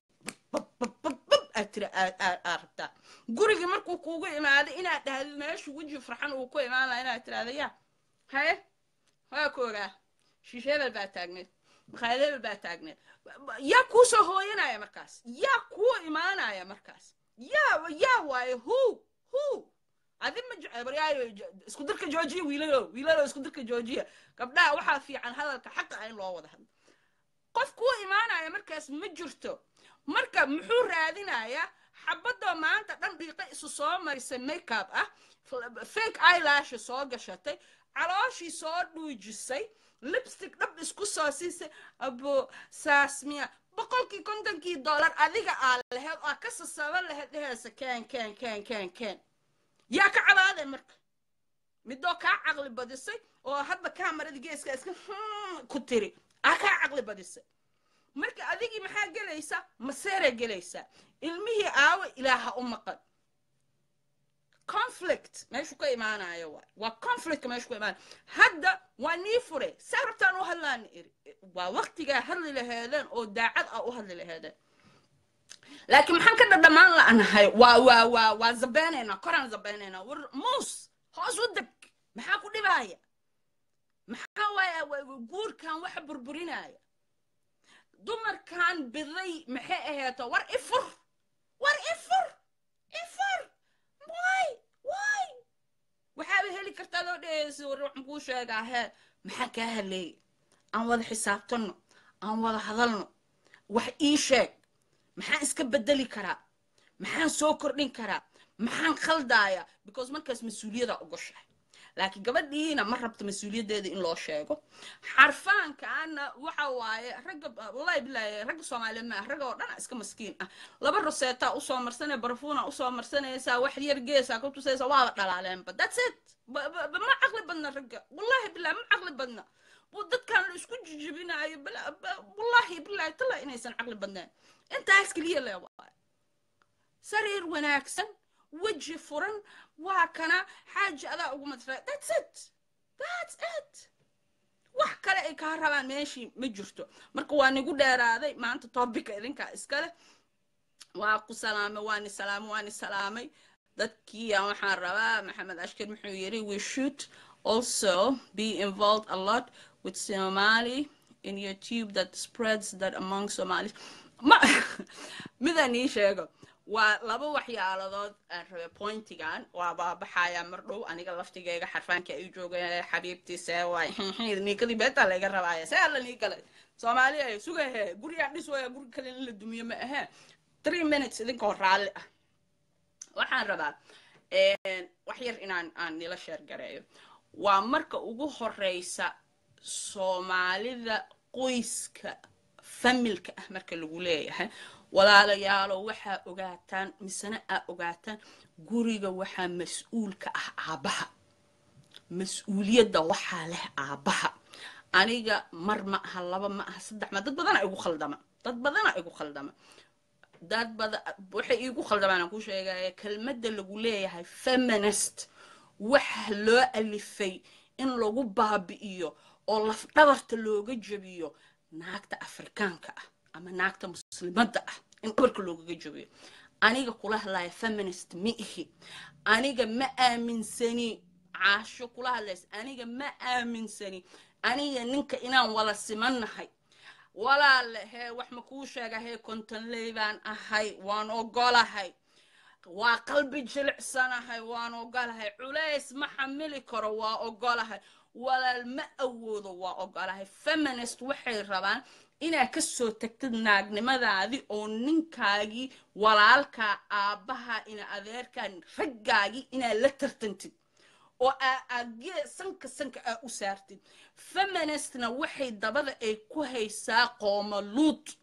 aad tiri aad rabtaa gurigii markuu kuugu imaaday inaad dhahdid meeshu weji farxan uu ku imaan laha inaad tirahda yaa haye waa ku ogaa shiishe hebel baa taagneed makhaayad hebel baa taagneed yaa kuu soo hooyanaya markaas yaa kuu imaanaya markaas yaa yaa waaye hu hu adi ma jecbaryayo isku dirka joojiya wiilalo wiilalo isku dirka joojiya gabdhaha waxaa fiican hadalka xaqa ah in loo wada hadlo qof kuu imaanaya markaas ma jirto marka muxuu raadinayaa xabadoo maanta dhan dhiiqa isu soo marisay makeup ah fake eyelash soo gashatay calooshii soo dhuujisay lipstick dhab isku soo siisay abo saasmiya boqolkii kontonkii dollar adiga aa laheyd oo ka sasaban laheyd dheheysa ken ken ken ken ken yaa ka cabaaday marka midoo kaa caqli badisay oo hadba kaamarada geeska iska ku tiri aa kaa caqli badisay marka adigii maxaa gelaysa maseeray gelaysaa ilmihii aawo ilaaha u maqan conflict meeshu ka imaanayo waay waa conflictka meeshu ka imaanayo hadda waa nii fure saa rabtaan u hadlaan iri waa waqtigaa hadli laheedeen oo daacad ah u hadli laheedeen laakiin maxaan ka dhadhamaan la'nahay waa waa waa waa zabeynaynaa koraan zabeynaynaa war muus hoos u deg maxaa ku dhibaaya maxaa waaya guurkan waxa burburinaya dumarkan biday maxay ahayto war ifur war ifur ifur way way waxaaba heli kartaa loo dheheysa war waxaan kuu sheegaa hee maxaa kaa haleeyay aan wada xisaabtanno aan wada hadalno wax ii sheeg maxaan iska bedeli karaa maxaan soo kordhin karaa maxaan khaldaaya because markaas mas-uuliyada ogoshahay laakiin gabadhiina ma rabto mas-uuliyaddeeda in loo sheego xarfaankaana waxa waaye ragga wallahi bilaahi ragga soomaaliyeed ma ah ragga oo dhan iska maskiin ah laba roseetaa usoo marsanaya barfuuna usoo marsanaysaa wax yar geesaa ku tusaysa waaba dhalaaleenba that's it ma caqli badna ragga wallahi bilahi ma caqli badna dadkan la isku jijibinaayo wallahi bilahi tala inaysan caqli badnayn intaas keliya le waaye sariir wanaagsan weji furan waa kana xaaji adaa ugu madra that's it that's it wax kale ay kaa rabaan meeshii ma jirto marka waa nigu dheeraaday maanta toobika idinkaa iskale waa ku salaamay waani salaamay waani salaamay dadkii aan waxaan rabaa maxamed ashkar muxuu yiri we should also be involved a lot with somali in your tube that spreads that among somalis ma midaan ii sheego waa laba waxyaaladood aan rabay pointigan waa baabaxaya mar dhow aniga laftigeyga xarfaanka ay joogeen xabiibtiise waay niikadii beetaa layga rabaaya see alla nii galay soomaali ay sugahe gurigaan dhis waya guri kale in la dumiyo ma ahee three minutes idinkoo raalli ah waxaan rabaa wax yar inaan aan nila sheergareeyo waa marka ugu horeysa soomaalida qoyska familka ah marka lagu leeyahay walaalayaalo waxaa ogaataan misena aa ogaataan guriga waxaa mas-uulka ah aabbaha mas-uuliyadda waxaa leh aabbaha aniga mar ma aha laba ma aha saddex ma dad badana igu khaldama dad badana igu khaldama dad bada waxay iigu khaldamaan aan ku sheegaya kelmadda lagu leeyahay feminist waxa loo alifay in lagu baabi'iyo oo lafdhabarta looga jebiyo naagta afrikaanka ah ama naagta muslimadda ah in dhabarka loogaga jabiyo aniga kula hadlaya feminist ma ihi aniga ma aaminsani caasho kula hadlaysa aniga ma aaminsani aniga ninka inaan wala simannahay walaale hee wax ma kuu sheega hee kontonley baan ahay waan ogolahay waa qalbi jilicsanahay waan ogolahay culays ma xamili karo waa ogolahay walaal ma awoodo waa ogolahay feminist waxay rabaan inaad ka soo tagtid naagnimadaadii oo ninkaagii walaalkaa aabbaha ina adeerkaa raggaagii inaad la tartantid oo aagee sanka sanka aa u saartid feministna waxay dabada ay ku haysaa qooma luud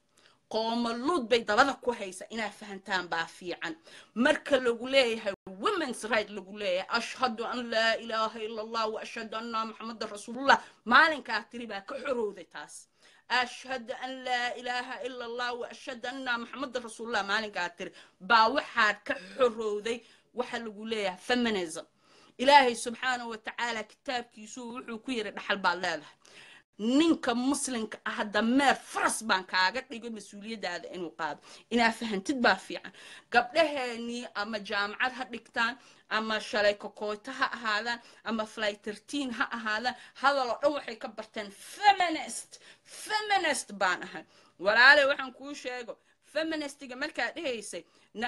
qoomaluud bay dabada ku haysa inaad fahantaan baa fiican marka lagu leeyahay women's right lagu leeyahay ashhadu an laa ilaaha ila allah wa ashhadu anna maxamadan rasuulullah maalinkaa tiri baa ka xorowday taas ashhadu an laa ilaaha ila allah wa ashhadu anna maxamadan rasuulullah maalinkaa tiri baa waxaad ka xorowday waxa lagu leeyahay feminism ilaahay subxaanahu wa tacaala kitaabkiisuu wuxuu ku yiri dhaxal baad leedahay ninka muslimka ah dameer faras baan kaaga dhigay mas-uuliyadaada inuu qaado inaa fahantid baa fiican gabdhaheenii ama jaamacad ha dhigtaan ama shalay kokoyto ha ahaadaan ama fly terteen ha ahaadaan hadal oo dhan waxay ka barteen feminist feminist baan ahay walaale waxaan kuu sheego feministiga markaa dhehaysay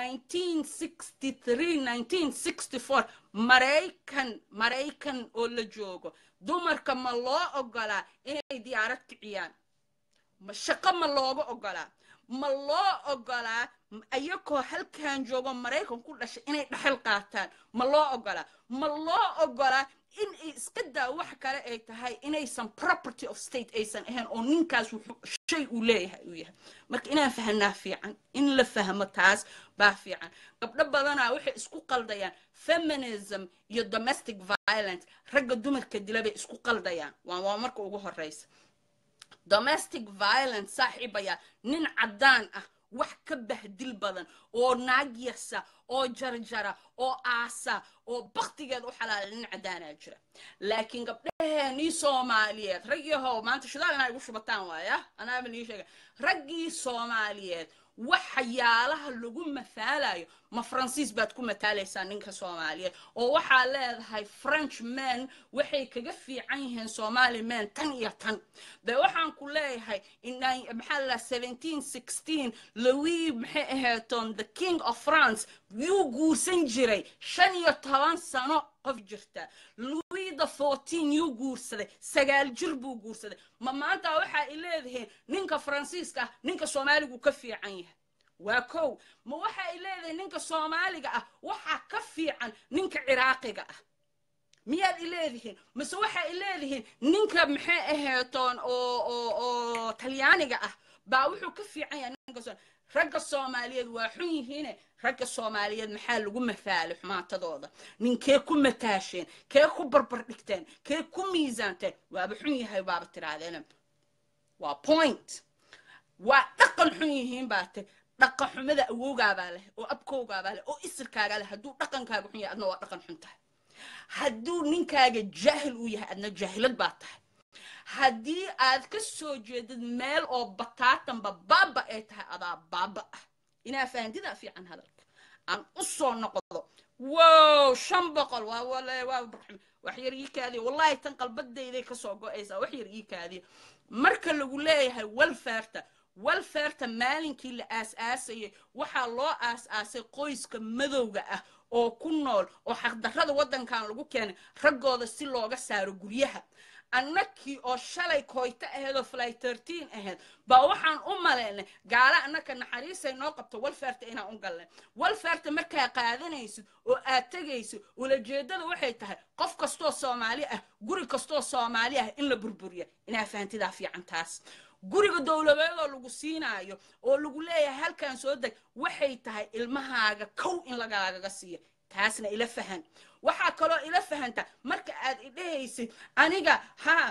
1963 maraykan maraykan oo la joogo dumarka ma loo ogolaa inay diyaarad kiciyaan shaqo ma looga ogolaa ma loo ogolaa ayakoo halkan joogo maraykan ku dhashay inay dhaxal qaataan ma loo ogolaa ma loo ogolaa in ay iska daa wax kale ay tahay inaysan property of state aysan ahayn oo ninkaas shay uu leeyahay uu yahay marka inaan fahanaa fiican in la fahmo taas baa fiican gabdho badanaa waxay isku qaldayaan feminism iyo domestic violence ragga dumarka dila bay isku qaldayaan waa waa marka ugu horeysa domestic violence saaxiibaya nin caddaan ah wax ka bahdil badan oo naagyasa oo jarjara oo aasa oo baktigeed u xalaala nin caddaanaa jira laakiin gabdhaheenii soomaaliyeed raggiihow maanta shidaal inaa igu shubataan waaya anaaba nii sheega raggii soomaaliyeed waxyaalaha lagu mathaalayo ma faransiis baad ku mataalaysaa ninka soomaaliyeed oo waxaa leedahay french men waxay kaga fiican yihiin somali men tan iyo tan de waxaan ku leeyahay maxaa la seventeen sixteen louis maxay aheeton the king of france yuu guursan jiray shan iyo toban sano qof jirta louis the fourteen yuu guursaday sagaal jir buu guursaday ma maanta waxa ay leedihiin ninka faransiiska ah ninka soomaaligu ka fiican yahay waa kow ma waxa ay leedahay ninka soomaaliga ah waxaa ka fiican ninka ciraaqiga ah miyaad i leedihiin mase waxa ay leedihiin ninka maxay aheetoon oo oo oo talyaaniga ah baa wuxuu ka fiican yahay ninka ragga soomaaliyeed waa xun yihiine ragga soomaaliyeed maxaa lagu mathaalay xumaatadooda ninkee ku mataasheen kee ku barbar dhigteen kee ku miisaanteen waaba xun yahay baaba tirahdeen waa point waa dhaqan xun yihiin baa te dhaqan xumada awowgaabaa leh oo abkowgaabaa leh oo isirkaagaa leh hadduu dhaqankaaga xun yahay adna waa dhaqan xun tahay hadduu ninkaaga jaahil uu yahay adna jaahilad baa tahay haddii aad ka soo jeedid meel oo bataatanba baaba ay tahay adaa baaba ah inaa fahantidaa fiican hadalka aan u soo noqdo wow shan boqol waa wale waa barxum wax yar ii kaadiya wallahi tan qalbadayday kasoo go-aysaa wax yar ii kaadiya marka lagu leeyahay welfarta welfarta maalinkii la aas-aasayay waxaa loo aas-aasay qoyska madowga ah oo ku nool oo xaqdarrada waddankan lagu keenay raggooda si looga saaro guryaha annakii oo shalay koyto ahayd oo fly terteen ahayd baa waxaan u malaynay gaala annaka naxariisay noo qabto walfarta inaan u galnay walfarta markaa qaadanaysid oo aad tegaysid ulajeedada waxay tahay qof kastoo soomaali ah guri kastoo soomaali ah in la burburiya inaa fahantidaa fiican taas guriga dowladeedoo lagu siinaayo oo lagu leeyahay halkan soo deg waxay tahay ilmahaaga kow in lagaagaga siiyo taasna ila fahan waxaa kaloo ila fahanta marka aad idhahaysid aniga haa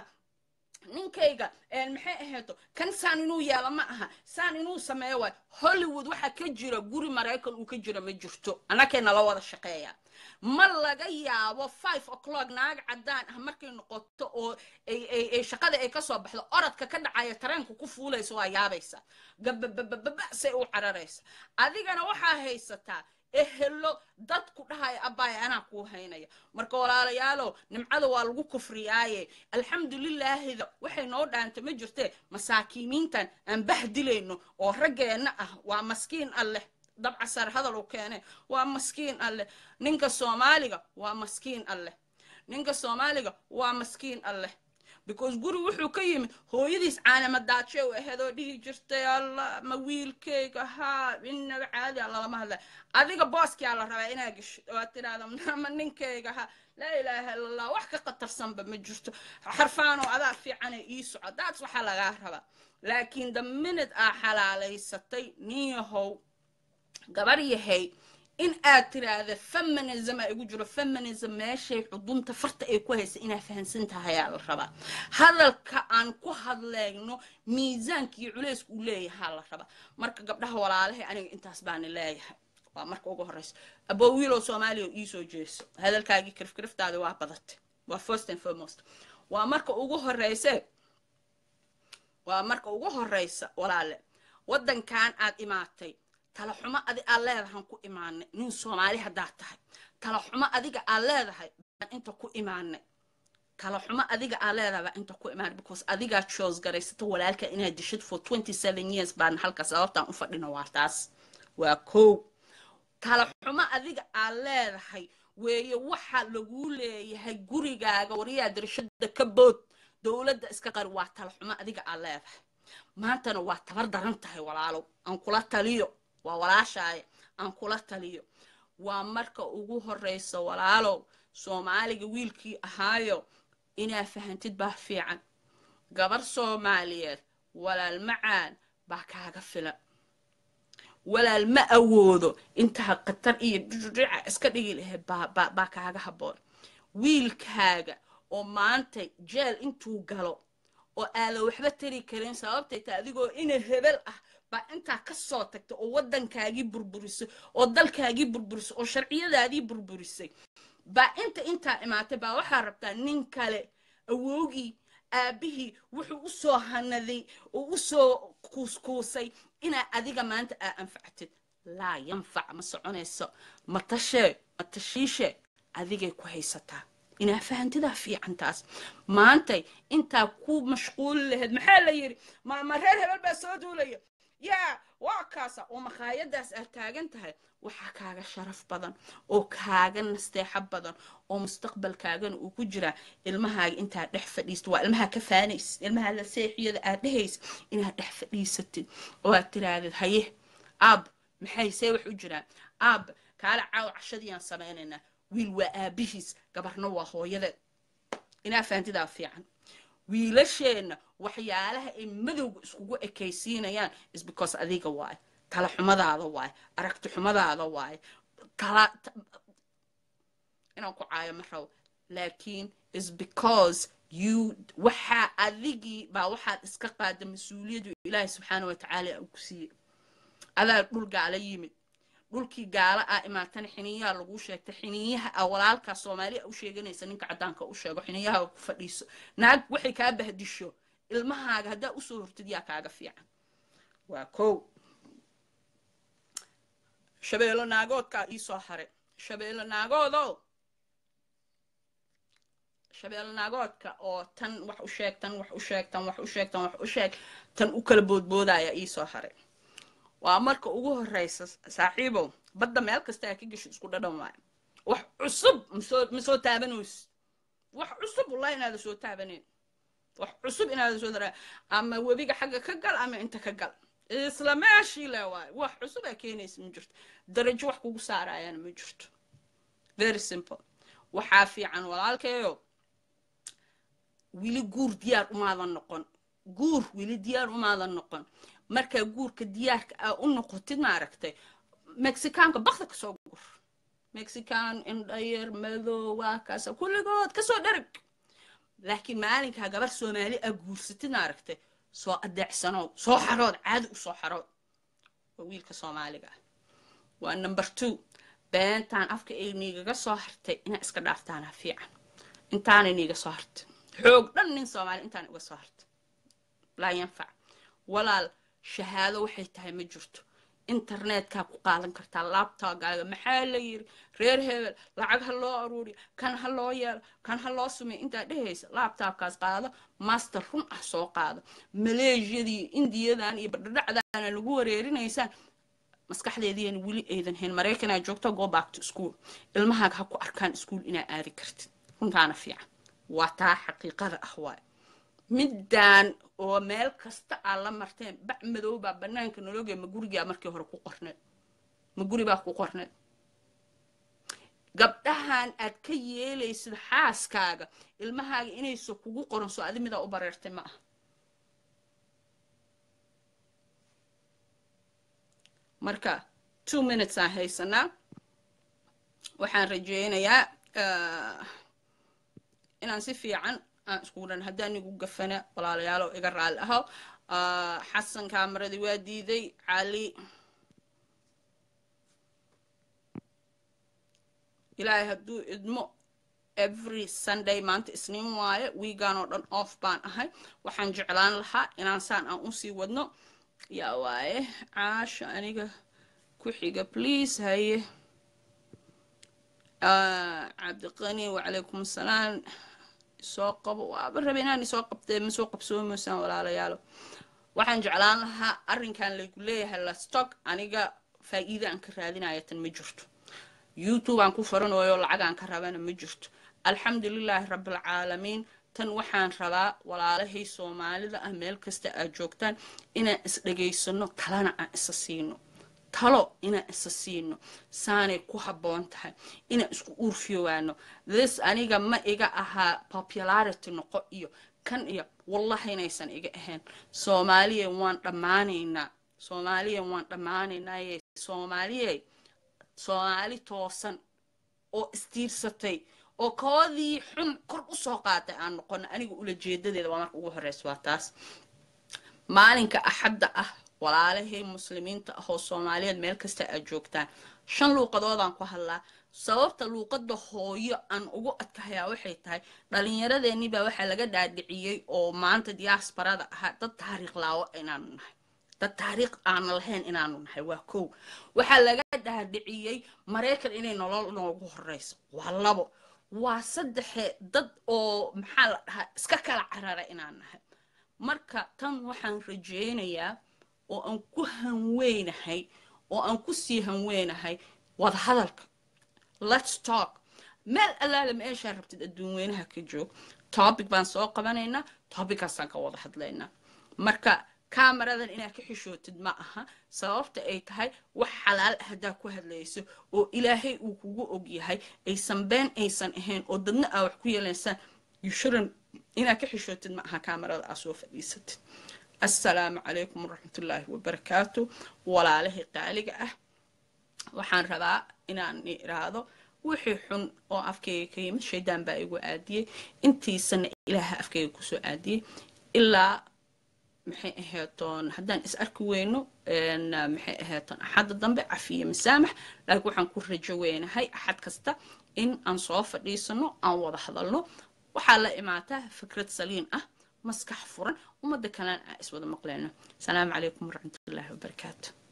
ninkayga maxay ahayto kan saan inuu yaalo ma aha saan inuu sameeyo waay hollywood waxaa ka jira guri maraykan uu ka jira ma jirto annakay nala wada shaqeeya ma laga yaabo five o'clock naag caddaan ah markay noqoto oo ay shaqada ay kasoo baxdo orodka ka dhacaya tareenka ku fuulaysa waa yaabaysa gababababa say u cararaysa adigana waxaa haysataa ehelo dadku dhahaya abbaaya anaa kuu haynaya marka walaalayaalow nimcada waa lagu kufriyaaye alxamdulilaahida waxay noo dhaanta ma jirtee masaakiimiintan aan bahdilayno oo raggeenna ah waa maskiin alleh dabcasar hadal uu keene waa maskiin alleh ninka soomaaliga waa maskiin alleh ninka soomaaliga waa maskiin alleh because guri wuxuu ka yimid hooyadiis caanamadaaje u aheedoo dhihi jirtay alla ma wiilkayga haa inaba caadi a lalama hadlay adiga booskia la rabaa inaa gesho waa tidhahda ma ninkayga haa laa ilaaha illa allah wax ka qatarsanba ma jirto xarfaanoo adaa fiicane ii soco daas waxaa lagaa rabaa laakiin the minute aa xalaalaysatay nin yahow gabar yahay in aad tiraahda feminism ay igu jiro feminism meeshay xudunta farta ay ku haysa inaa fahansan tahay aa la rabaa hadalka aan ku hadlayno miisaanka iyo culeysku uu leeyahaa la rabaa marka gabdhaha walaalahay aniga intaas baana leeyahay waa marka ugu horeysa aboo wiilow soomaaliya iisoo jeeso hadalkaagii kirifkiriftaadi waa badatay waa first and foremost waa marka ugu horeyse waa marka ugu horeysa walaale waddankan aad imaatay talaxumo adi aad leedahan ku imaanay nin soomaali haddaad tahay talaxumo adiga aad leedahay baan inta ku imaanay talaxumo adiga aad leedahay baan inta ku imaanay because adigaa choose garaysata walaalka inaad dishid for twenty seven years baan halka sababtaan u fadhino waa taas waa kow talaxumo adiga aad leedahay weeye waxa laguu leeyahay gurigaaga waryaa dirshada ka bood dowladda iska qari waa talaxumo adiga aad leedahay maantana waa tabar daran tahay walaalow aan kula taliyo waa walaashaaya aan kula taliyo waa marka ugu horeysa walaalow soomaaliga wiilkii ahaayo inaa fahantid baa fiican gabar soomaaliyeed walaal macaan baa kaaga filan walaal ma awoodo intaa khatar iyo dhudhica iska dhigi lahayd baa kaaga habboon wiilkaaga oo maanta jeel intuu galo oo aadan waxba tari karin sababtay ta adigoo ina hebel ah baa intaa ka soo tagtay oo waddankaagii burburisay oo dalkaagii burburisay oo sharciyadaadii burburisay baa inta intaa imaatay baa waxaa rabtaa nin kale awowgii aabihii wuxuu u soo hanaday oo u soo kuuskuusay inaa adiga maanta aa anfactid laa yanfac ma soconayso ma tashee ma tashiishe adigay ku haysataa inaa fahantidaa fiican taas maantay intaa ku mashquuli lahayd maxaa la yidhi ma reer hebel baa soo duulaya yaa waa kaasa oo makhaayadaas aad taagan tahay waxaa kaaga sharaf badan oo kaaga nasteexo badan oo mustaqbalkaagana uu ku jiraa ilmahaaga intaad dhex fadhiisto waa ilmaha ka faanaysid ilmaha la seexiyada aad dhehaysid inaad dhex fadhiisatid oo aad tirahdid haye aab maxay see wax u jiraan aab kaala caawa cashadiiyaan samaynaynaa wiil waa aabihiis gabarna waa hooyadeed inaa fahantidaa fiican wiilasheenna waxyaalaha ay madowga iskugu ekaysiinayaan is because adiga waaye tala xumadaada waaye aragti xumadaada waaye tala inaan ku caayo ma rabo laakiin is because you waxaa adigii baa waxaad iska qaada mas-uuliyadu ilaahay subxaana watacaala uu ku siiyey adaa dhul gaala yimid dhulkii gaala ah imaatana xiniyaha laguu sheegtay xiniyaha a walaalkaa soomaaliya u sheeganaysa ninka caddaanka u sheego xiniyaha ku fadhiiso naag waxay kaa bahdisho ilmahaaga haddaa usoo hortid yaa kaaga fiican waa kow shabeelo naagoodkaa iisoo haray shabeelo naagoodo shabeelo naagoodka oo tan wax u sheeg tan wax u sheeg tan wax u sheeg tan wax u sheeg tan u kala boodboodaya iisoo haray waa marka ugu horeysa saaxiibow badda meel kasta aa ka gesho isku dhadhan waayo wax cusub masoo ma soo taabanaysid wax cusub wallahi inaada soo taabanayn wax cusub inaada soo dara ama webiga xagga ka gal ama inta ka gal isla meeshii le waayo wax cusub aa keenaysa ma jirto darajo wax kugu saarayana ma jirto very simple waxaa fiican walaalkeeyo wili guur diyaar umaadan noqon guur wili diyaar umaadan noqon markaa guurka diyaarka aa u noqotid maaragtay mexicaanka bakda kasoo gur mexican indhayer madow waa kaasa kulligood kasoo dharag laakiin maalinkaa gabar soomaali aa guursatid maaragtay soo adeecsanow soo xarood caadi u soo xarood waa wiilka soomaaliga ah waa number two beentaan afka ay niigaga soo hartay inaa iska dhaaftaana fiican intaanay niiga soo hartay xoog dhan nin soomaali intaan uga soo hartay laa yanfac walaal shahaado waxay tahay ma jirto internetkaa ku qaadan kartaa laabtogaaga maxaa la yiri reer hebel lacag ha loo aruuriyo kan ha loo yeelo kan ha loo sumeyo intaad dhehaysa laabtaabkaas qaado master run ah soo qaado maleeshiyadii indiyadan iyo badhadhacdaana lagu wareerinaysaan maskaxdeediina weli aydan hayn maraykanaa joogto go back to school ilmahaaga ha ku arkaan iskuol inaa aadi kartid runtaana fiican waa taa xaqiiqada ah waay middan oo meel kasta aad la marteen bac madow baa bannaanka nologee ma gurigaa markii hore ku qorneed ma guri baa ku qorneed gabdhahan aad ka yeelaysid xaaskaaga ilmahaaga inaysa kugu qoran soo adi midaa u bareertay ma aha marka two minutes aan haysanaa waxaan rajeynayaa inaan si fiican aan iskugu dhan haddaan igu gafana walaalayaalo iga raali aho xasan kaamaradi waa diiday cali ilaahay hadduu idmo every sunday maanta isniin waaye wiigan oo dhan off baan ahay waxaan jeclaan lahaa inaan saan aan usii wadno yaa waaye caasha aniga ku xiga please haye cabdiqani wacalaykum asalaam soo qabo waaba rabe inaan isoo qabtee ma soo qabsoomaysaan walaalayaalo waxaan jeclaan lahaa arrinkan lagu leeyahay lastock aniga faa'iida aan ka raadinaya tan ma jirto youtube aan ku faranayo lacagaan ka rabana ma jirto alxamdulilaahi rabbilcaalamiin tan waxaan rabaa walaalahay soomaalida ah meel kasta aad joogtaan inaan isdhegaysano talana aan isa siino talo inaan isa siino saanay ku habboon tahay inaan isku uurfiyowaano this aniga ma iga ahaa popularity noqo iyo kan iyo wallahi inaysan iga ahayn soomaaliya waan dhammaanaynaa soomaaliya waan dhammaanaynaaye soomaaliye soomaali toosan oo istiirsatay oo koodii xun kor u soo qaatay aan noqono aniga ula jeedadeeda waa marka ugu horeysa waa taas maalinka axadda ah walaalahay muslimiinta ah oo soomaaliyeed meel kasta aad joogtaan shan luuqadoodaan ku hadlaa sababta luuqadda hooyo aan ugu adkahayaa waxay tahay dhallinyaradeenii baa waxaa laga dhaadhiciyey oo maanta diaasbarada ahaa dad taariikh laawo inaanu nahay dad taariikh aana lahayn inaanu nahay waa kow waxaa laga dhaadhiciyey maraykan inay nolol noogu horeyso waa labo waa saddexe dad oo maxaa la dhahaa iska kala carara inaan nahay marka tan waxaan rajeynayaa oo aan ku hanweynahay oo aan ku sii hanweynahay wada hadalka let's talk meel allaale meeshaa rabtid adduun weynaha ka joog topic baan soo qabanaynaa tobickaasaan ka wada hadlaynaa marka kaamaradan inaad ka xishootid ma aha sababta ay tahay wax xalaal ah haddaa ku hadlayso oo ilaahay uu kugu og yahay aysan been aysan ahayn oo dadna aa wax ku yeelaysaan yushuran inaad ka xishootid ma aha kaamarada aa soo fadhiisatid assalaamu calaykum waraxmatullaahi wabarakaatu walaalahay qaaliga ah waxaan rabaa inaan iraahdo wixii xun oo afkayga ka yimid shaydaan baa igu aadiyey intiisana ilaaha afkayga kusoo aadiyey ilaa maxay ahaytoon haddaan is arki weyno maxay ahaytoon axadda dambe cafiye masaamax laakiin waxaan ku rajo weynahay axad kasta in aan soo fadhiisano aan wada hadalno waxaa la imaataa fikrad saliin ah maskax furan ummadda kalena aan iswada maqleyno asalaamu calaykum waraxmatullaahi wabarakaatu